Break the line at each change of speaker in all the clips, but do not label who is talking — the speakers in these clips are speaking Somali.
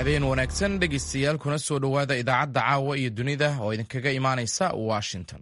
habeen wanaagsan dhegaystayaal kuna soo dhowaada idaacadda caawa iyo dunida oo idinkaga imaanaysa washington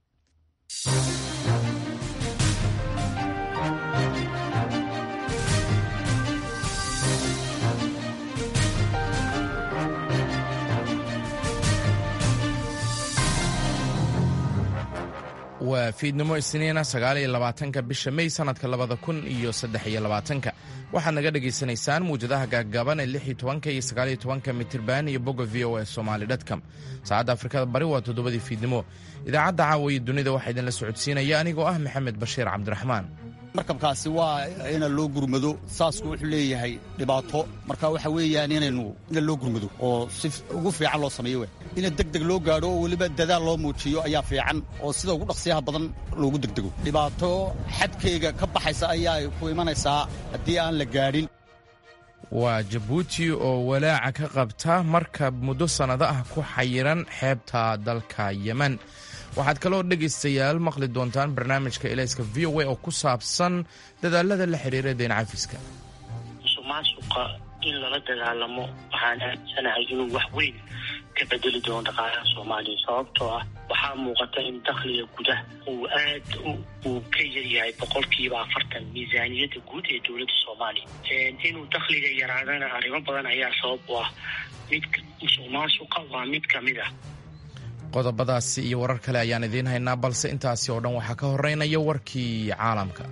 waa fiidnimo isniina sagaal iyo labaatanka bisha mey sanadka labada kun iyo saddex iyo labaatanka waxaad naga dhagaysanaysaan muwjadaha gaagaaban ee lix iyo tobanka iyo sagaal iyo tobanka mitirban iyo bogga v o a somali dtcom saacadda afrikada bari waa toddobadii fiidnimo idaacadda caawa iyo dunida waxaa idinla socodsiinaya anigoo ah maxamed bashiir cabdiraxmaan
markabkaasi waa ina loo gurmado saasku wuxuu leeyahay dhibaato marka waxa weeyaan inaynu ina loo gurmado oo si ugu fiican loo sameeyo w ina degdeg loo gaadho oo weliba dadaal loo muujiyo ayaa fiican oo sida ugu dhaqsiyaha badan loogu degdego dhibaato xadkayga ka baxaysa ayaa ku imanaysaa haddii aan la gaadhin
waa jabuuti oo walaaca ka qabta markab muddo sannado ah ku xayiran xeebta dalka yemen waxaad kaloo dhegaystayaal maqli doontaan barnaamijka elayska v o a oo ku saabsan dadaalada la xidhiira deen cafiska
musuqmaasuqa in lala dagaalamo waxaan aaminsanahay inuu wax weyn ka bedeli doono dhaqaalaha soomaaliya sababtoo ah waxaa muuqata in dakhliga gudaha uu aad uu ka yaryahay boqolkiiba afartan miisaaniyadda guud ee dowladda soomaaliya inuu dakhliga yaraadana arrimo badan ayaa sabab u ah mid musuqmaasuqa waa mid ka mid ah
qodobadaasi iyo warar kale ayaan idiin haynaa balse intaasi oo dhan waxaa ka horeynaya warkii caalamka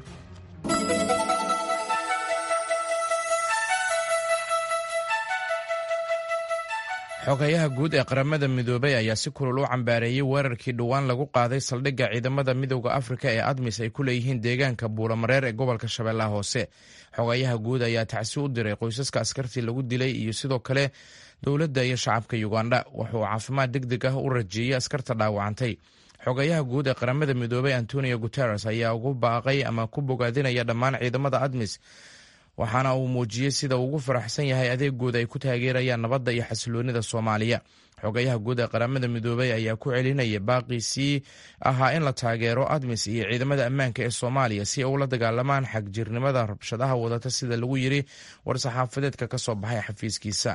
xogayaha guud ee qaramada midoobay ayaa si kulul u cambaareeyey weerarkii dhowaan lagu qaaday saldhigga ciidamada midowda afrika ee admis ay ku leeyihiin deegaanka buulamareer ee gobolka shabeellaha hoose xogayaha guud ayaa tacsi u diray qoysaska askartii lagu dilay iyo sidoo kale dowladda iyo shacabka uganda wuxuu caafimaad deg deg ah u rajeeyey askarta dhaawacantay xogayaha guud ee qaramada midoobay antonio guteres ayaa ugu baaqay ama ku bogaadinaya dhammaan ciidamada admis waxaana uu muujiyey sida uu ugu faraxsan yahay adeegooda ay ku taageerayaan nabadda iyo xasiloonida soomaaliya xogayaha guud ee qaramada midoobay ayaa ku celinaya baaqiisii ahaa in la taageero admis iyo ciidamada ammaanka ee soomaaliya si ay ula dagaalamaan xagjirnimada rabshadaha wadata sida lagu yiri war-saxaafadeedka ka soo baxay xafiiskiisa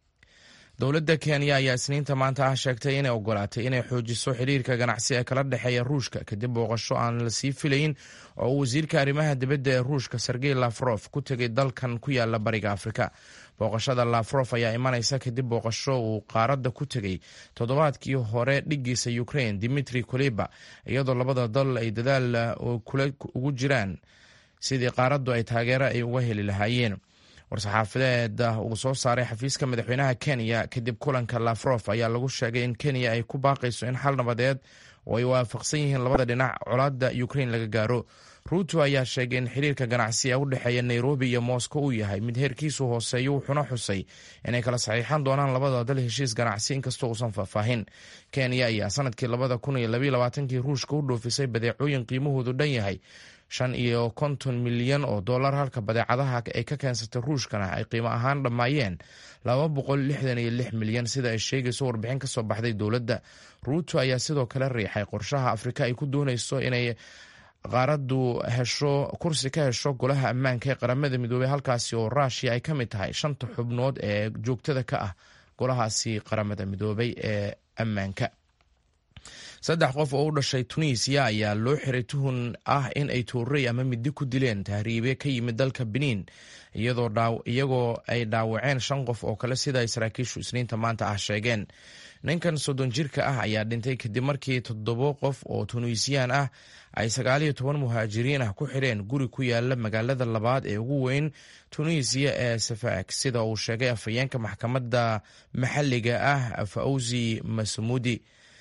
dowladda kenya ayaa isniinta maanta ah sheegtay inay ogolaatay inay xoojiso xiriirka ganacsi ee kala dhexeeya ruushka kadib booqasho aan la sii filayn oo uu wasiirka arrimaha dibadda ee ruushka sergey lafrof ku tegay dalkan ku yaala bariga afrika booqashada lafrof ayaa imanaysa kadib booqasho uu qaaradda ku tegey toddobaadkii hore dhigiisa ukraine dimitri kuleba iyadoo labada dal ay dadaal ugu jiraan sidii qaaraddu ay taageero ay uga heli lahaayeen war-saxaafadeed uu soo saaray xafiiska madaxweynaha kenya kadib kulanka lafrof ayaa lagu sheegay in kenya ay ku baaqayso in xal nabadeed oo ay waafaqsan yihiin labada dhinac colaadda ukraine laga gaaro ruuto ayaa sheegay in xiriirka ganacsi ee u dhexeeya nairobi iyo moscow uu yahay mid heerkiisu hooseeyo wuxuuna xusay inay kala saxiixan doonaan labada dal heshiis ganacsi inkastoo uusan faahfaahin kenya ayaa sanadkii labada kun iyo labaiyo labaatankii ruushka u dhoofisay badeecooyin qiimahoodu dhan yahay shan iyo konton milyan oo dollar halka badeecadaha ay ka keensatay ruushkana ay qiimo ahaan dhammaayeen laba boqol lixdan iyo lix milyan sida ay sheegayso warbixin ka soo baxday dowladda ruuto ayaa sidoo kale riixay qorshaha afrika ay ku doonayso inay qaaraddu hesho kursi ka hesho golaha ammaanka ee qaramada midoobey halkaasi oo rushia ay ka mid tahay shanta xubnood ee joogtada ka ah golahaasi qaramada midoobey ee ammaanka saddex qof oo u dhashay tunisiya ayaa loo xiray tuhun ah in ay toorey ama midi ku dileen tahriibe ka yimid dalka benin iyagoo ay dhaawaceen shan qof oo kale sida ay saraakiishu isniinta maanta ah sheegeen ninkan soddon jirka ah ayaa dhintay kadib markii toddobo qof oo tunisiyaan ah ay sagaaliyo toban muhaajiriin ah ku xidheen guri ku yaala magaalada labaad ee ugu weyn tunisiya ee safaak sida uu sheegay afhayeenka maxkamadda maxalliga ah fawzi masmuudi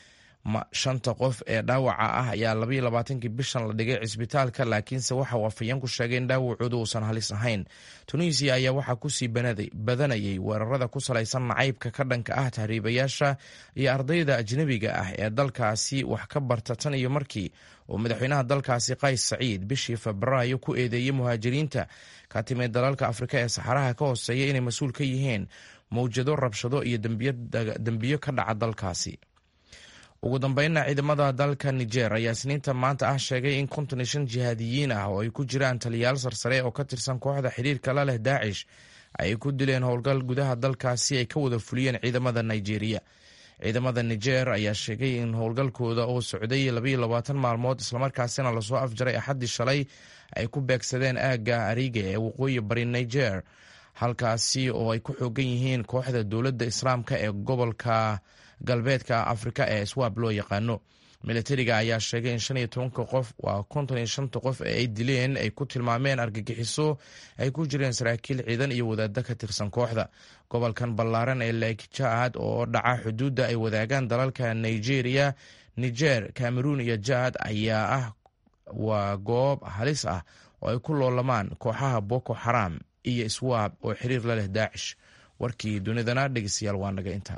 shanta qof ee dhaawaca ah ayaa labaiyo labaatankii bishan la dhigay cisbitaalka laakiinse waxa uu afhayeenku sheegay in dhaawacooda uusan halis ahayn tunisiya ayaa waxaa kusii badanayay weerarada ku salaysan nacaybka ka dhanka ah tahriibayaasha iyo ardayda ajnebiga ah ee dalkaasi wax ka barta tan iyo markii uu madaxweynaha dalkaasi qays saciid bishii febraayo ku eedeeyey muhaajiriinta ka timid dalalka afrika ee saxaraha ka hooseeya inay mas-uul ka yihiin mawjado rabshado iyo dembiyo ka dhaca dalkaasi ugu dambeynna ciidamada dalka niger ayaa isniinta maanta ah sheegay in konton iyo shan jihaadiyiin ah oo ay ku jiraan taliyaal sarsare oo ka tirsan kooxda xiriirka la leh daacish ay ku dileen howlgal gudaha dalkaasi ay ka wada fuliyeen ciidamada nigeria ciidamada niger ayaa sheegay in howlgalkooda oo socday labayo labaatan maalmood islamarkaasina lasoo afjaray axaddii shalay ay ku beegsadeen aagga ariga ee waqooyi bari niger halkaasi oo ay ku xoogan yihiin kooxda dowladda islaamka ee gobolka galbeedka afrika ee swab loo yaqaano militariga ayaa sheegay in shan iyo tobanka qof waa konton iyo shanta qof ee ay dileen ay ku tilmaameen argagixiso ay ku jireen saraakiil ciidan iyo wadaaddo ka tirsan kooxda gobolkan ballaaran ee lake jaad oo dhaca xuduudda ay wadaagaan dalalka nigeria niger cameroon iyo jaad ayaa ah waa goob halis ah oo ay ku loolamaan kooxaha boko xaram iyo swab oo xiriir la leh daacish warkii dunidana dhegeystayaal waa naga inta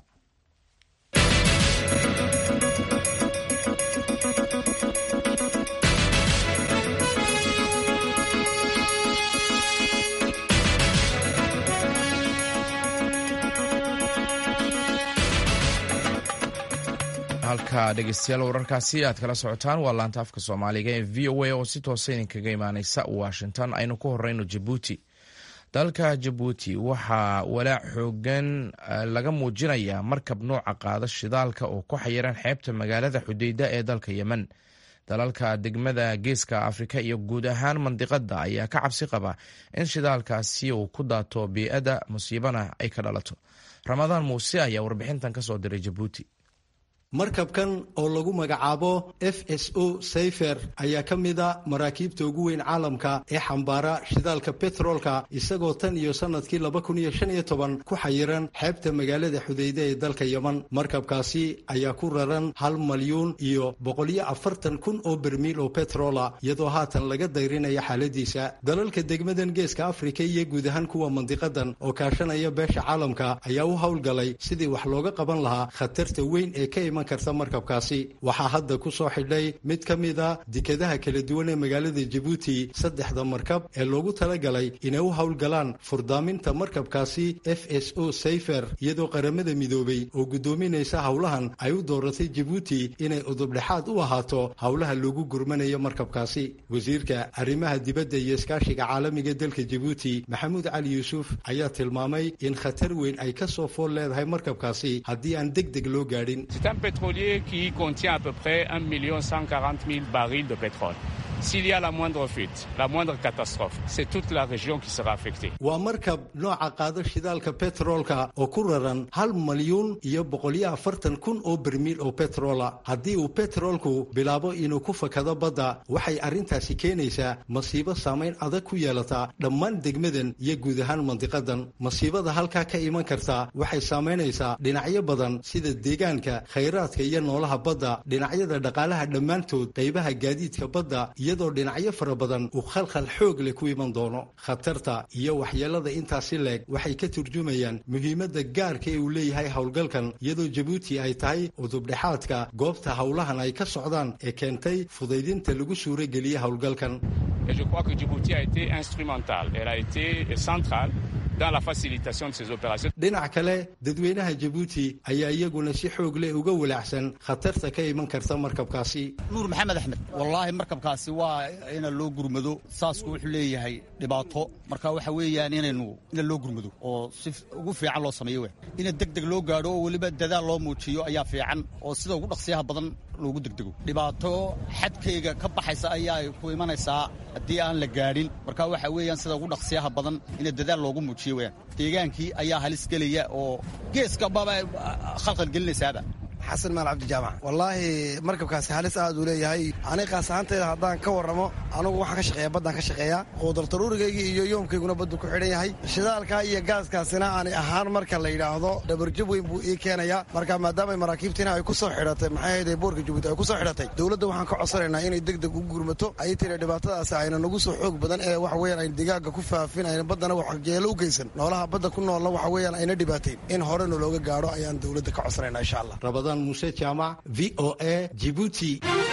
halka dhegeystayaal wararkaasi aad kala socotaan waa laanta afka soomaaliga ee v o a oo si toosa idinkaga imaaneysa washington aynu ku horeyno jabuuti dalka jabuuti waxaa walaac xoogan laga muujinayaa markab nooca qaada shidaalka oo ku xayiran xeebta magaalada xudeyda ee dalka yemen dalalka degmada geeska afrika iyo guud ahaan mandiqada ayaa ka cabsi qaba in shidaalkaasi uu ku daato bii-ada musiibana ay ka dhalato ramadaan muuse ayaa warbixintan kasoo diray jabuuti
markabkan oo lagu magacaabo f s o sayfer ayaa ka mid a maraakiibta ugu weyn caalamka ee xambaara shidaalka betroolka isagoo tan iyo sannadkii laba kun iyo shan iyo toban ku xayiran xeebta magaalada xudeyde ee dalka yeman markabkaasi ayaa ku raran hal malyuun iyo boqoliyo afartan kun oo bermiil oo betroola iyadoo haatan laga dayrinaya xaaladiisa dalalka degmadan geeska afrika iyo guud ahaan kuwa mandiqadan oo kaashanaya beesha caalamka ayaa u howlgalay sidii wax looga qaban lahaa khatarta weyn ee ka iman karta markabkaasi waxaa hadda ku soo xidhay mid ka mid a dekadaha kala duwan ee magaalada jabuuti saddexda markab ee loogu talagalay inay u howlgalaan furdaaminta markabkaasi f s o sayfer iyadoo qaramada midoobay oo guddoominaysa howlahan ay u dooratay jabuuti inay udubdhexaad u ahaato howlaha loogu gurmanayo markabkaasi wasiirka arrimaha dibadda iyo iskaashiga caalamiga dalka jabuuti maxamuud cali yuusuf ayaa tilmaamay in khatar weyn ay ka soo fool leedahay markabkaasi haddii aan deg deg loo gaadhin
pétrolier qui contient à peu près 1 140 000 barils de pétrole. S'il y a la moindre fuite, la moindre catastrophe, c'est toute la région qui sera affectée.
waa markab nooca qaada shidaalka betroolka oo ku raran hal malyuun iyo boqoliyo afartan kun oo bermiil oo betroola haddii uu betroolku bilaabo inuu ku fakado badda waxay arrintaasi keenaysaa masiibo saamayn adag ku yeelata dhammaan degmadan iyo guud ahaan mandiqadan masiibada halkaa ka iman karta waxay saamaynaysaa dhinacyo badan sida deegaanka khayraadka iyo noolaha badda dhinacyada dhaqaalaha dhammaantood qaybaha gaadiidka badda iyadoo dhinacyo fara badan uu khalkhal xoog leh ku iman doono khatarta iyo waxyeelada intaasi leeg waxay ka turjumayaan muhiimadda gaarka ee uu leeyahay howlgalkan iyadoo jabuuti ay tahay udubdhexaadka goobta howlahan ay ka socdaan ee keentay fudaydinta lagu suurogeliye howlgalkan
Et je crois que Djibouti a été instrumentale, elle a été centrale dans la facilitation de ces opérations.
dhinac kale dadweynaha jabuuti ayaa iyaguna si xoog leh uga walaacsan khatarta ka iman karta markabkaasi
nuur maxamed axmed wallaahi markabkaasi waa ina loo gurmado saasku wuxuu leeyahay dhibaato marka waxa weeyaan inaynu ina loo gurmado oo si ugu fiican loo sameeyo we ina deg deg loo gaadho oo weliba dadaal loo muujiyo ayaa fiican oo sida ugu dhaqsiyaha badan loogu degdego dhibaato xadkayga ka baxaysa ayaa ku imanaysaa haddii aan la gaadhin marka waxa weeyaan sida ugu dhaqsiyaha badan ina dadaal loogu muujiyo weyaan deegaankii ayaa halis gelaya oo geeska baba khalkhal gelinaysaaba
xasan maal cabdijaamac wallaahi markabkaasi halis aad uu leeyahay aniga qaas ahaantayda haddaan ka warramo anugu waxaan ka shaqeeya baddaan ka shaqeeyaa quudartaruurigaygii iyo yoomkayguna baddu ku xidhan yahay shidaalkaa iyo gaaskaasina ani ahaan marka la yidhaahdo dhabarjab weyn buu ii keenayaa marka maadaamay maraakiibtiina ay ku soo xidhatay maxay ahayde boorka jabuuti ay ku soo xidhatay dowladda waxaan ka codsanaynaa inay deg deg u gurmato ay tiri dhibaatadaasi ayna nagu soo xoog badan ee waxa weeyaan ayna digaaga ku faafin ayna baddana waxjeelo u geysan noolaha badda ku noolla waxa weeyaan ayna dhibaateyn in horena looga gaadho ayaan dowladda ka codsanaynaa insha allah
rabadaan muuse jaamac v o a jibuuti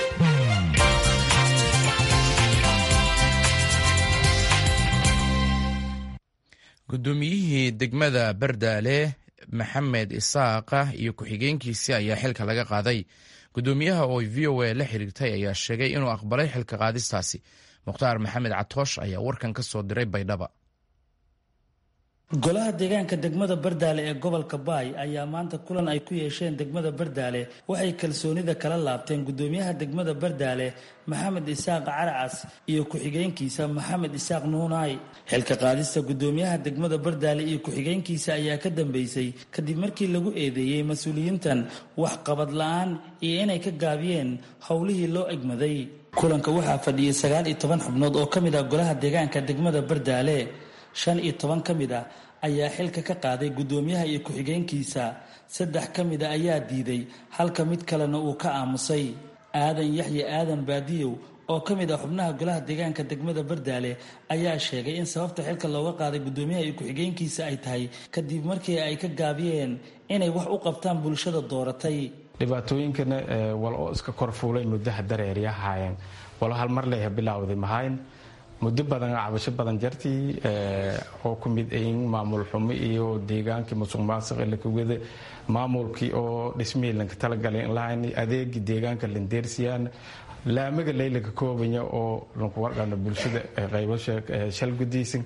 guddoomiyihii degmada bardaale maxamed isaaqa iyo ku-xigeenkiisii ayaa xilka laga qaaday guddoomiyaha oo v o a la xiriirtay ayaa sheegay inuu aqbalay xilka qaadistaasi mukhtaar maxamed catoosh ayaa warkan ka soo diray baydhaba
golaha deegaanka degmada bardaale ee gobolka baay ayaa maanta kulan ay ku yeesheen degmada bardaale waxay kalsoonida kala laabteen gudoomiyaha degmada bardaale maxamed isaaq caracas iyo ku-xigeenkiisa maxamed isaaq nuunaay xilka qaadista gudoomiyaha degmada bardaale iyo ku-xigeenkiisa ayaa ka dambeysay kadib markii lagu eedeeyey mas-uuliyiintan waxqabad la-aan iyo inay ka gaabiyeen howlihii loo egmaday kulanka waxaa fadhiyay sagaal iyo toban xubnood oo ka mid ah golaha deegaanka degmada bardaale shan iyo toban ka mid ah ayaa xilka ka qaaday gudoomiyaha iyo ku-xigeenkiisa saddex ka mid a ayaa diiday halka mid kalena uu ka aamusay aadan yaxya aadan baadiyow oo ka mid ah xubnaha golaha deegaanka degmada bardaale ayaa sheegay in sababta xilka looga qaaday gudoomiyaha iyo ku-xigeenkiisa ay tahay kadib markii ay ka gaabiyeen inay wax u qabtaan bulshada dooratay
dhibaatooyinkana wal oo iska korfuulay muddaha dareeryahaayeen walo hal mar leeha bilaawday mahayn muddo badan cabasho badan jartii oo ku mid ayin maamul xumo iyo deegaankii musuq maasuq lakawada maamulkii oo dhismihii lanka talagalay inlahayn adeegii deegaanka landeersiyaan laamaga laylaga koobanya oo lanku warqana bulshada qaybasha shal gudaysan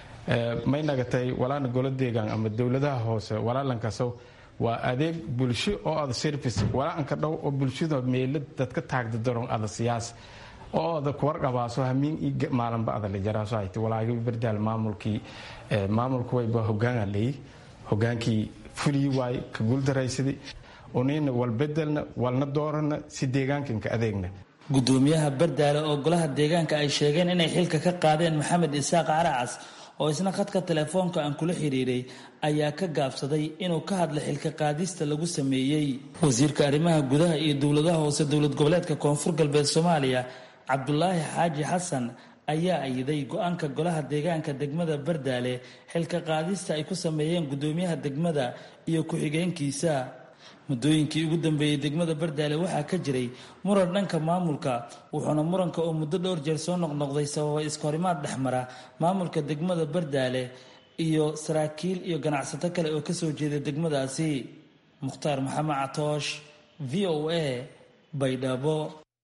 may nagatay walaana golo deegaan ama dowladaha hoose walaalankasow waa adeeg bulsho oo ada service walaaanka dhow oo bulshada meelo dadka taagda daron ada siyaas oo ada kuwarqabaaso hamiin maalinba ada lajaraaso hayti walaagi bardaal maamulkii maamulku wayba hogaana leey hogaankii fulii waay ka guuldaraysadii unina walbedelna walna doorana si deegaankanka adeegna
gudoomiyaha bardaale oo golaha deegaanka ay sheegeen inay xilka ka qaadeen maxamed isaaq caracas oo isna khadka telefoonka aan kula xiriiray ayaa ka gaabsaday inuu ka hadla xilka qaadista lagu sameeyey wasiirka arrimaha gudaha iyo dowladaha hoose dowlad goboleedka koonfur galbeed soomaaliya cabdulaahi xaaji xasan ayaa ayiday go-aanka golaha deegaanka degmada bardaale xilka qaadista ay ku sameeyeen gudoomiyaha degmada iyo ku-xigeenkiisa muddooyinkii ugu dambeeyey degmada bardaale waxaa ka jiray muran dhanka maamulka wuxuuna muranka oo muddo dhowr jeer soo noqnoqday sababay iskahorimaad dhexmara maamulka degmada bardaale iyo saraakiil iyo ganacsato kale oo kasoo jeeda degmadaasi mukhtaar maxamed catoosh v o a baydhabo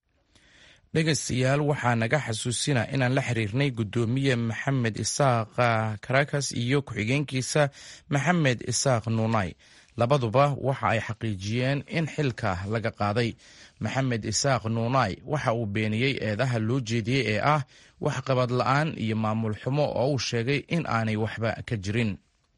dhegaystayaal waxaa naga xasuusina inaan la xiriirnay gudoomiye maxamed isaaq karakas iyo ku-xigeenkiisa maxamed isaaq nuunay labaduba waxa ay xaqiijiyeen in xilka laga qaaday maxamed isaaq nuunay waxa uu beeniyey eedaha loo jeediyey ee ah waxqabad la-aan iyo maamul xumo oo uu sheegay in aanay waxba ka jirin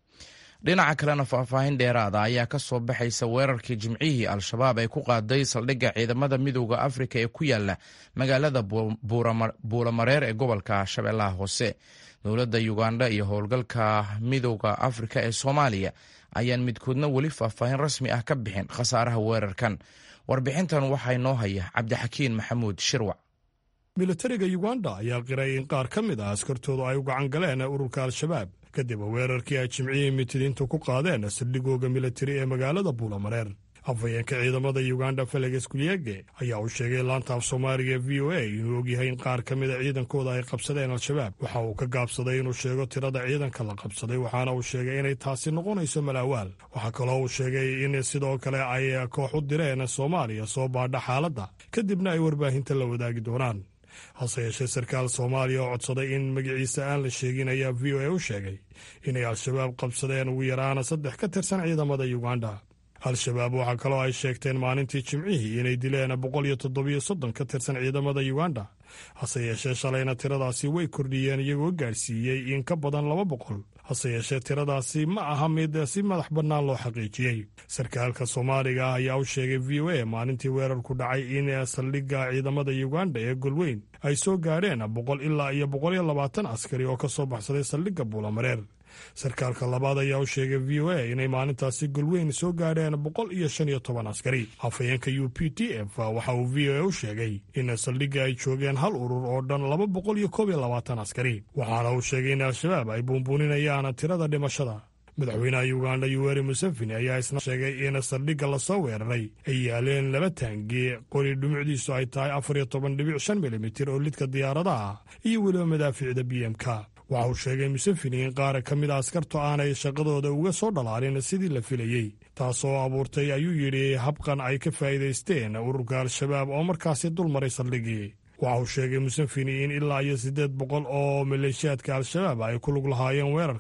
dhinaca kalena faahfaahin dheeraada ayaa ka soo baxaysa weerarkii jimcihii al-shabaab ay ku qaaday saldhigga ciidamada midooda afrika ee ku yaala magaalada buulamareer ee gobolka shabeellaha hoose dowladda uganda iyo howlgalka midooda afrika ee soomaaliya ayaan midkoodna weli faahfaahin rasmi ah ka bixin khasaaraha weerarkan warbixintan waxaa inoo haya cabdixakiin maxamuud shirwac
militariga uganda ayaa qiray in qaar ka mid ah askartoodu ay u gacan galeen ururka al-shabaab kadib weerarkii ay jimcihii mitidiintu ku qaadeen saldhigooga militari ee magaalada buulamareer afhayeenka ciidamada uganda feleges kulyege ayaa uu sheegay laanta af soomaaliga ee v o a inuu ogyahay in qaar ka mida ciidankooda ay qabsadeen al-shabaab waxa uu ka gaabsaday inuu sheego tirada ciidanka la qabsaday waxaana uu sheegay inay taasi noqonayso malaawaal waxaa kaloo uu sheegay in sidoo kale ay koox u direen soomaaliya soo baadha xaaladda kadibna ay warbaahinta la wadaagi doonaan hase yeeshee sarkaal soomaaliya oo codsaday in magaciisa aan la sheegin ayaa v o a u sheegay inay al-shabaab qabsadeen ugu yaraana saddex ka tirsan ciidamada uganda al-shabaab waxaa kaloo ay sheegteen maalintii jimcihii inay dileen boqol iyo toddobiyo soddon ka tirsan ciidamada uganda hase yeeshee shalayna tiradaasi way kordhiyeen iyagoo gaadhsiiyey in ka badan laba boqol hase yeeshee tiradaasi ma aha mid si madax bannaan loo xaqiijiyey sarkaalka soomaaliga ah ayaa u sheegay v o a maalintii weerarku dhacay in saldhigga ciidamada uganda ee golweyn ay soo gaadheen boqol ilaa iyo boqol iyo labaatan askari oo ka soo baxsaday saldhigga buulamareer sarkaalka labaad ayaa u sheegay v o a inay maalintaasi golweyn soo gaadheen boqol iyo shan iyo toban askari afhayeenka u p t f waxa uu v o a u sheegay in saldhigga ay joogeen hal urur oo dhan laba boqol iyo koob iyo labaatan askari waxaana uu sheegay in al-shabaab ay buunbuuninayaan tirada dhimashada madaxweynaha uganda yuweri museveni ayaa isna sheegay in saldhigga lasoo weeraray ay yaaleen laba taangi qori dhumucdiisu ay tahay afar iyo toban dhibic shan milimitir oo lidka diyaaradaha iyo weliba madaafiicda b m k waxa uu sheegay museveni in qaar ka mid a askartu aanay shaqadooda uga soo dhalaalin sidii la filayey taasoo abuurtay ayuu yidhi habqan ay ka faa'iidaysteen ururka al-shabaab oo markaasi dul maray saldhiggii waxa uu sheegay museveni in ilaa iyo siddeed boqol oo maleeshiyaadka al-shabaab ay ku lug lahaayeen weerarka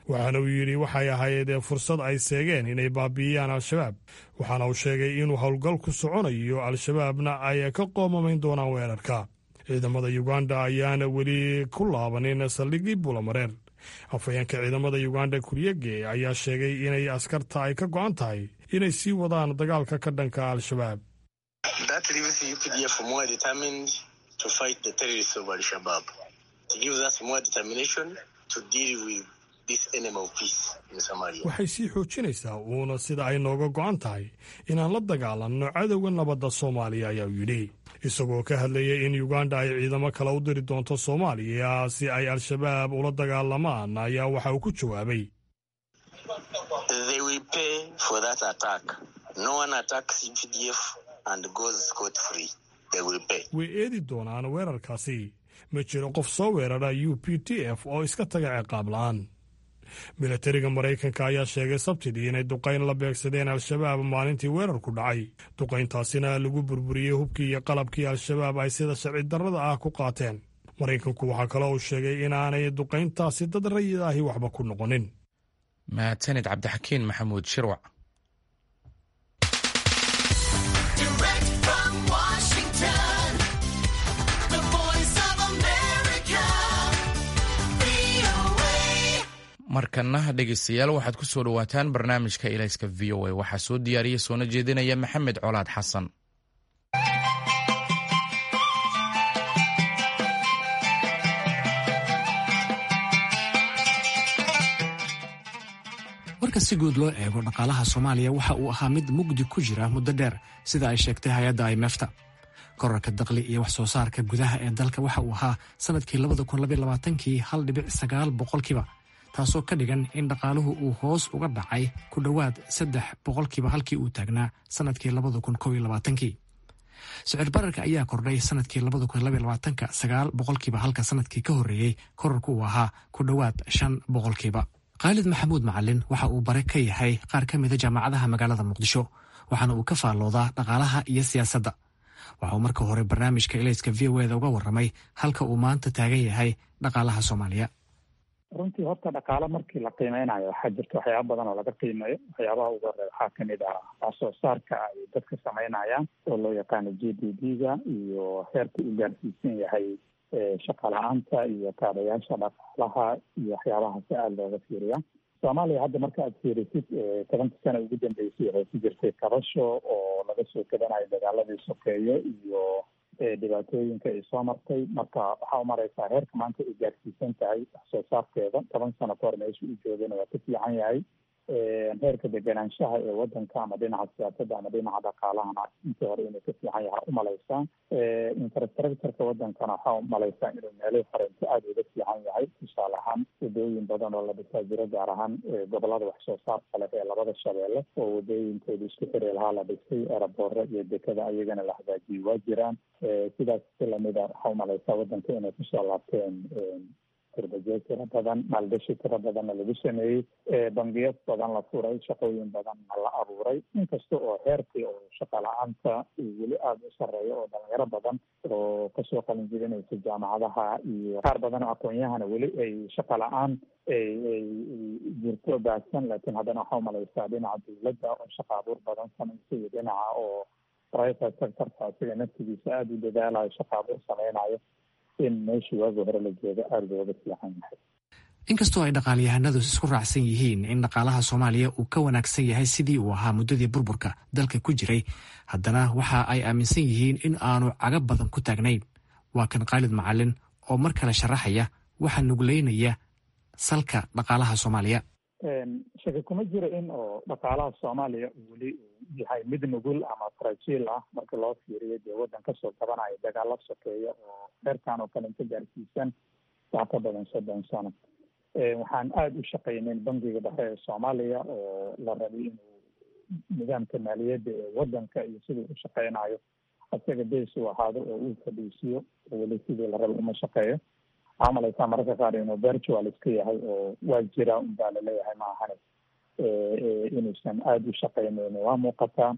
waxaana uu yidhi waxay ahayd fursad ay seegeen inay baabi'iyaan al-shabaab waxaana uu sheegay inuu howlgal ku soconayo al-shabaabna ay ka qoomamayn doonaan weerarka ciidamada uganda ayaana weli ku laabanin saldhigii buulamareer afhayeenka ciidamada uganda kuryege ayaa sheegay inay askarta ay ka go'an tahay inay sii wadaan dagaalka ka dhanka al-shabaab waxay sii xoojinaysaa uuna sida ay nooga go'an tahay inaan la dagaalanno cadowga nabadda soomaaliya ayaa u yidhi isagoo ka hadlayay in uganda ay ciidamo kale u diri doonto soomaaliya si ay al-shabaab ula dagaalamaan ayaa waxa uu ku jawaabay way eedi doonaan weerarkaasi ma jiro qof soo weerara u p t f oo iska taga ciqaab la'aan milatariga maraykanka ayaa sheegay sabtidii inay duqayn la beegsadeen al-shabaab maalintii weerarku dhacay duqayntaasina lagu burburiyey hubkii iyo qalabkii al-shabaab ay sida sharci darrada ah ku qaateen maraykanku waxaa kaloo uu sheegay inaanay duqayntaasi dad rayid ahi waxba ku noqonin
mahadsanid cabdixakiin maxamuud shirwac markana dhegeystayaal waxaad ku soo dhowaataan barnaamijka ilayska v o a waxaa soo diyaariya soona jeedinaya maxamed colaad xasan
marka si guud loo eego dhaqaalaha soomaaliya waxa uu ahaa mid mugdi ku jira muddo dheer sida ay sheegtay hay-adda imefta korarka daqli iyo wax soo saarka gudaha ee dalka waxa uu ahaa sanadkii kii hal dhibic sagaal boqolkiiba taasoo ka dhigan in dhaqaaluhu uu hoos uga dhacay ku dhowaad saddex boqolkiiba halkii uu taagnaa sanadkii kii sicir bararka ayaa kordhay sanadkii sagaal boqolkiiba halka sanadkii ka horreeyey korarku uu ahaa ku dhowaad shan boqolkiiba khaalid maxamuud macalin waxa uu bare ka yahay qaar ka mida jaamacadaha magaalada muqdisho waxaana uu ka faalloodaa dhaqaalaha iyo siyaasadda waxa uu marka hore barnaamijka ilayska v o eda uga warramay halka uu maanta taagan yahay dhaqaalaha soomaaliya
runtii horta dhaqaalo markii la qiimeynayo waxaa jirta waxyaaba badan oo laga qiimeeyo waxyaabaha ugu horey waxaa kamid ah wax soo saarka ay dadka sameynayaan oo loo yaqaano g d p ga iyo heerka uu gaarsiisan yahay shaqa la-aanta iyo kaadayaasha dhaqaalaha iyo waxyaabahaasi aada looga fiiriya soomaaliya hadda marka aad fiirisid tobanka sana ugu dambeysay waxay ku jirtay kabasho oo laga soo gadanayo dagaaladii sokeeyo iyo dhibaatooyinka ay soo martay marka waxaa u mareysaa heerka maanta ay gaarsiisan tahay wax soo saarkeeda toban sano ka hor meesha u joogana waa ka fiican yahay heerka deganaanshaha ee wadanka ama dhinaca siyaasadda ama dhinaca dhaqaalahana intii hore inuu ka fiican yahay umaleysaa infrastructureka wadankana waxaa umaleysaa inuu meelihii horeynto aada uga fiican yahay tusaale ahaan wadooyin badan oo la dhisaa jiro gaar ahaan gobolada wax soo saarka leh ee labada shabeelle oo wadooyinkooda isku xiri lahaa la dhisay eraboore iyo dekada ayagana la hagaajiyey waa jiraan sidaas si lamida waxaa umaleysaa wadanka inay kusoo laabteen kurbajeed tiro badan maalgashi tiro badanna lagu sameeyey bangiyo badan la furay shaqooyin badanna la abuuray inkasta oo heerkii oo shaqa la-aanta weli aada u sareeyo oo dhalinyaro badan oo kasoo qalin jibinaysa jaamacadaha iyo qaar badan oo aqoon-yahana weli ay shaqa la-aan ay ay jirto baahsan laakiin haddana waxaa umaleysaa dhinaca dawladda oo shaqa abuur badan samaysa iyo dhinaca oo private sectorka asiga naftigiisa aada u dadaalayo shaqa abuur sameynayo in meeshii waagi hore la joogo aada looga fiican yahay
inkastoo ay dhaqaalyahanadu isku raacsan yihiin in dhaqaalaha soomaaliya uu ka wanaagsan yahay sidii uu ahaa muddadii burburka dalka ku jiray haddana waxa ay aaminsan yihiin in aanu caga badan ku taagnayn waa kan khaalid macalin oo mar kale sharaxaya waxaa nugleynaya salka dhaqaalaha soomaaliya
shaki kuma jiro in oo dhaqaalaha soomaaliya weli uu yahay mid nugul ama frajiil ah marka loo fiiriyo dee waddan kasoo qabanayo dagaalo sokeeya oo heerkan oo kale inta gaarsiisan wax ka badan soddon sano waxaan aada u shaqeyneyn bangiga dhexe ee soomaaliya oo la rabay inuu nidaamka maaliyadda ee wadanka iyo siduu u shaqeynayo isaga bees uu ahaado oo uu fadhiisiyo oo weli sidii la rabay uma shaqeeyo waxaa malaysaa mararka qaar inuu virtual iska yahay oo waa jira unbaa laleeyahay ma ahane inuusan aada u shaqeyneyn waa muuqataa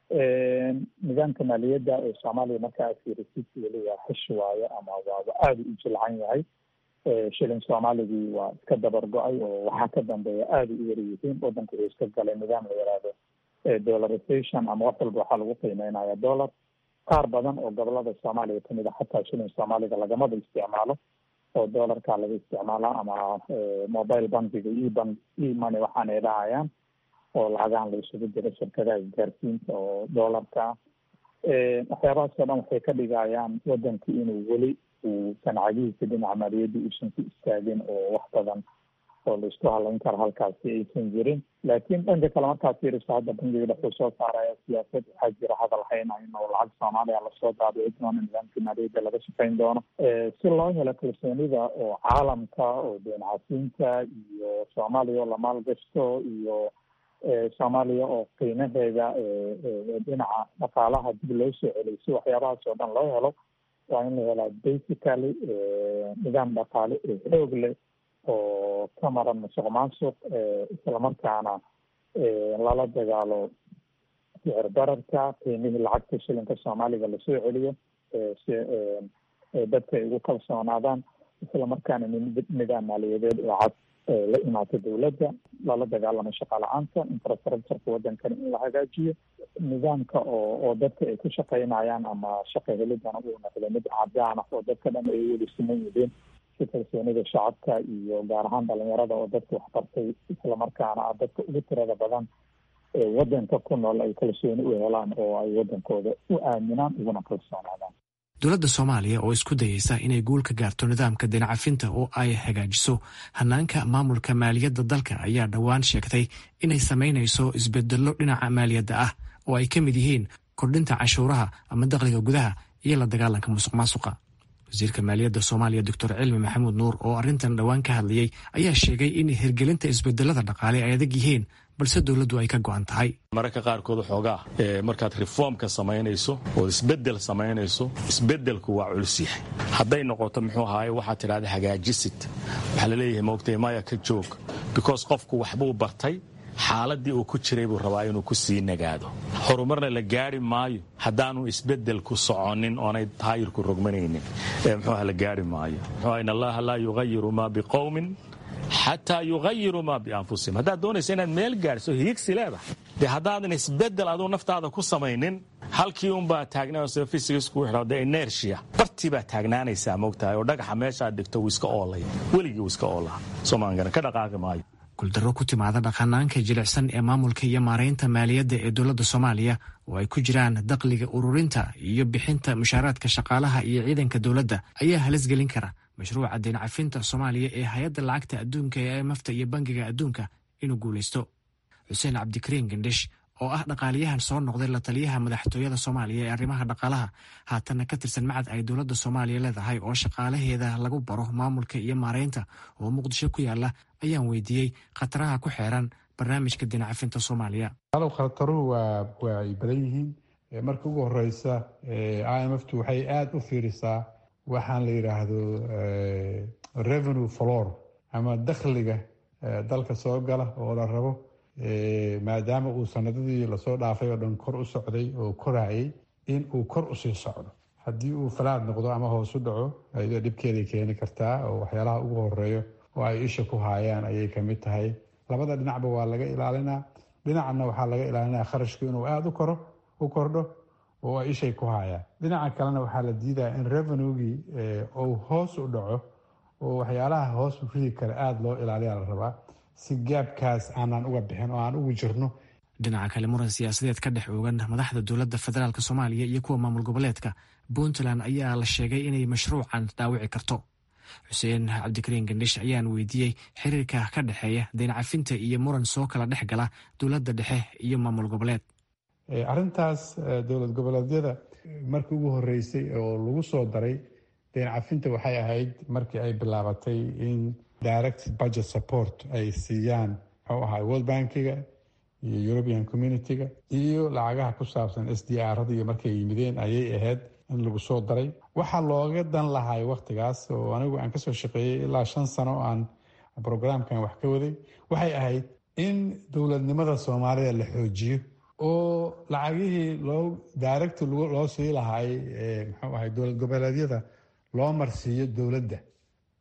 nidaamka maaliyadda ee soomaaliya marka aad fiirisid weli waa xish waayo ama waaba aada u jilcan yahay shilin soomaaligii waa iska dabar go-ay oo waxaa ka dambeeya aada u yara yihiin wadanku wuxuu iska galay nidaam la yaraahdo dollarization ama wax walba waxaa lagu qiimeynaya dollar qaar badan oo gobolada soomaaliya kamid a xataa shilin soomaaliga lagamaba isticmaalo oo dollarka laga isticmaalaa ama mobile bankiga ebank emoney waxaanay dhahayaan oo lacagahan la isugu jiro shirkadaha isgaarsiinta oo dollarka waxyaabahaas oo dhan waxay ka dhigayaan wadanku inuu weli uusan cagihiisa dhinaca maaliyadda uusan ku istaagin oo wax badan oo la isku halayn karo halkaasi aysan jirin laakiin dhanka kale markaad fiiriso hadda bangiga dhexuu soo saaraya siyaasad waxaa jira hadal haynayn oo lacag soomaaliya lasoo daabici doono nidaamkii maaliyadda laga shaqayn doono si loo helo kalsoonida oo caalamka oo deen casiinta iyo soomaaliya oo la maalgashto iyo soomaaliya oo qiimaheeda dhinaca dhaqaalaha dib loo soo celiyo si waxyaabahaas oo dhan loo helo waa in la helaa basically nidaam dhaqaale oo xoog leh oo ka maran musuq maasuq islamarkaana lala dagaalo sicir bararka qiimihii lacagta shilinka soomaaliga lasoo celiyo si dadka ay ugu kalsoonaadaan islamarkaana nidaam maaliyadeed oo cad la imaata dowladda lala dagaalamo shaqa la-aanta infrastructureka wadankana in la hagaajiyo nidaamka oo oo dadka ay ku shaqaynayaan ama shaqa helidana uu noqdo mid cadaan ah oo dadka dhan ay weli siman yihiin si kalsoonida shacabka iyo gaar ahaan dhalinyarada oo dadka waxbartay islamarkaana ah dadka ugu tirada badan ee wadanka ku nool ay kalsooni u helaan oo ay wadankooda u aaminaan uguna kalsoonaadaan
dowladda soomaaliya oo isku dayeysa inay guul ka gaarto nidaamka dinacafinta oo ay hagaajiso hanaanka maamulka maaliyadda dalka ayaa dhowaan sheegtay inay samaynayso isbedello dhinaca maaliyadda ah oo ay ka mid yihiin kordhinta canshuuraha ama dakhliga gudaha iyo la dagaalanka musuq maasuqa wasiirka maaliyadda soomaaliya doctor cilmi maxamuud nuur oo arrintan dhowaan ka hadlayey ayaa sheegay in hirgelinta isbedelada dhaqaale ay adag yihiin balse dowladdu ay ka go'an tahay
mararka qaarkood xoogaa markaad reformka samaynayso ood isbedel samaynayso isbedelku waa culus yahay hadday noqoto muxuu ahaaye waxaad tidhahda hagaajisid waxaa laleeyahay moogtay maya ka joog because qofku waxbuu bartay xaaladii uu ku jiray buu rabaa inuu ku sii nagaado horumarna la gaari maayo haddaanu isbedelku soconin oonay taayirku rogmanaynin muxuuha la gaari maayo muxuu in allaha laa yugayiru maa biqowmin xataa yugayiru maa bianfusihim haddaad doonaysa inaad meel gaadhso higsi leedahay dee haddaadan isbedel aduu naftaada ku samaynin halkii unbaa taagnaa fysicsku de inertia bartii baa taagnaanaysaa moogtahay oo dhagaxa meeshaad dhigto wuu iska oolaya weligii wuu iska oolaa soomaankana ka dhaqaaqi maayo
guuldarro ku timaada dhaqanaanka jilicsan ee maamulka iyo maaraynta maaliyadda ee dowladda soomaaliya oo ay ku jiraan dakhliga ururinta iyo bixinta mushaaraadka shaqaalaha iyo ciidanka dowladda ayaa halis gelin kara mashruuca deencafinta soomaaliya ee hay-adda lacagta adduunka ee imafta iyo bangiga adduunka inuu guulaysto xuseen cabdikariin gandhish oo ah dhaqaaliyahan soo noqday la taliyaha madaxtooyada soomaaliya ee arrimaha dhaqaalaha haatanna ka tirsan macad ay dowladda soomaaliya leedahay oo shaqaalaheeda lagu baro maamulka iyo maaraynta oo muqdisho ku yaala ayaan weydiiyey khataraha ku xeeran barnaamijka dinacafinta soomaaliya
alow khataruhu waa waa ay badan yihiin marka ugu horeysa i m f tu waxay aada u fiirisaa waxaan la yidhaahdo revenue flor ama dakhliga dalka soo gala oo la rabo maadaama uu sanadadii lasoo dhaafay oo dhan kor u socday oo korayay in uu kor usii socdo haddii uu falaad noqdo ama hoos u dhaco ayadoo dhibkeeday keeni kartaa oo waxyaalaha ugu horeeyo oo ay isha ku haayaan ayay kamid tahay labada dhinacba waa laga ilaalinaa dhinacna waxaa laga ilaalinaa kharashku inuu aada u koro u kordho oo ay ishay ku haayaan dhinaca kalena waxaa la diidaya in revenuegii uu hoos u dhaco oo waxyaalaha hoos u ridi kara aada loo ilaaliyaa la rabaa si gaabkaas aanaan uga bixin oo aan ugu jirno
dhinaca kale muran siyaasadeed ka dhex oogan madaxda dowladda federaalk soomaaliya iyo kuwa maamul goboleedka puntland ayaa la sheegay inay mashruucan dhaawici karto xuseen cabdikariin gandhish ayaan weydiiyey xiriirka ka dhexeeya deencafinta iyo muran soo kala dhex gala dowladda dhexe iyo maamul goboleed
arrintaas dowlad goboleedyada markii ugu horeysay oo lagu soo daray deencafinta waxay ahayd markii ay bilaabatay in direct budget support ay siiyaan muxuu ahaa world bankiga iyo european community-ga iyo lacagaha ku saabsan s d r-da iyo markay yimideen ayay ahayd in lagu soo daray waxaa looga dan lahay wakhtigaas oo anigu aan kasoo shaqeeyey ilaa shan sano oo aan brograamkan wax ka waday waxay ahayd in dowladnimada soomaalida la xoojiyo oo lacagihii loo direct loo sii lahaay muxuu ahay dowlad goboleedyada loo marsiiyo dowladda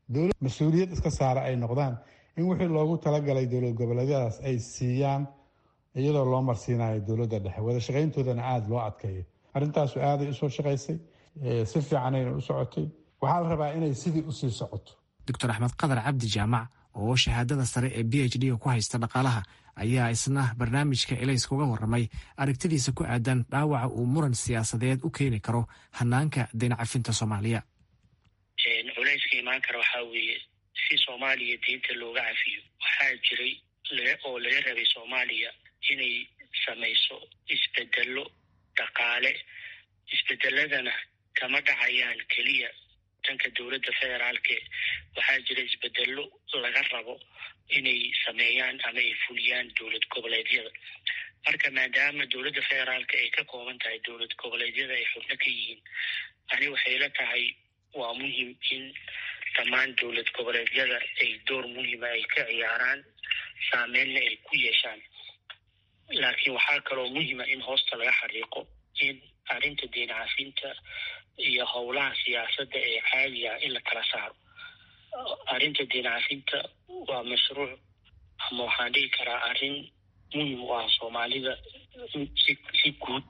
dowlad mas-uuliyad iska saara ay noqdaan in wixii loogu talagalay dowlad goboleedyadaas ay siiyaan iyadoo loo marsiinayo dowladda dhexe wada shaqayntoodana aada loo adkeeyo arrintaasu aaday usoo shaqaysay si fiicanayna u socotay waxaa la rabaa inay sidii usii socoto
doctor axmed qadar cabdi jaamac oo shahaadada sare ee b h d-ga ku haysta dhaqaalaha ayaa isna barnaamijka elayska uga warramay aragtidiisa ku aadan dhaawaca uu muran siyaasadeed u keeni karo hanaanka deyn cafinta soomaaliya
culayska imaan kara waxaa weeye si soomaaliya deynta looga cafiyo waxaa jiray oo laga rabay soomaaliya inay samayso isbedelo dhaqaale isbedeladana kama dhacayaan keliya danka dowladda federaalke waxaa jira isbedelo laga rabo inay sameeyaan ama ay fuliyaan dowlad goboleedyada marka maadaama dowladda federaalka ay ka kooban tahay dowlad goboleedyada ay xubno ka yihiin ani waxay la tahay waa muhim in dhammaan dowlad goboleedyada ay door muhima ay ka ciyaaraan saameynna ay ku yeeshaan laakiin waxaa kaloo muhima in hoosta laga xariiqo in arrinta deen cafinta iyo howlaha siyaasadda ee caadiga in la kala saaro arrinta deen cafinta waa mashruuc ama waxaan dhihi karaa arrin muhim u ah soomaalida si si guud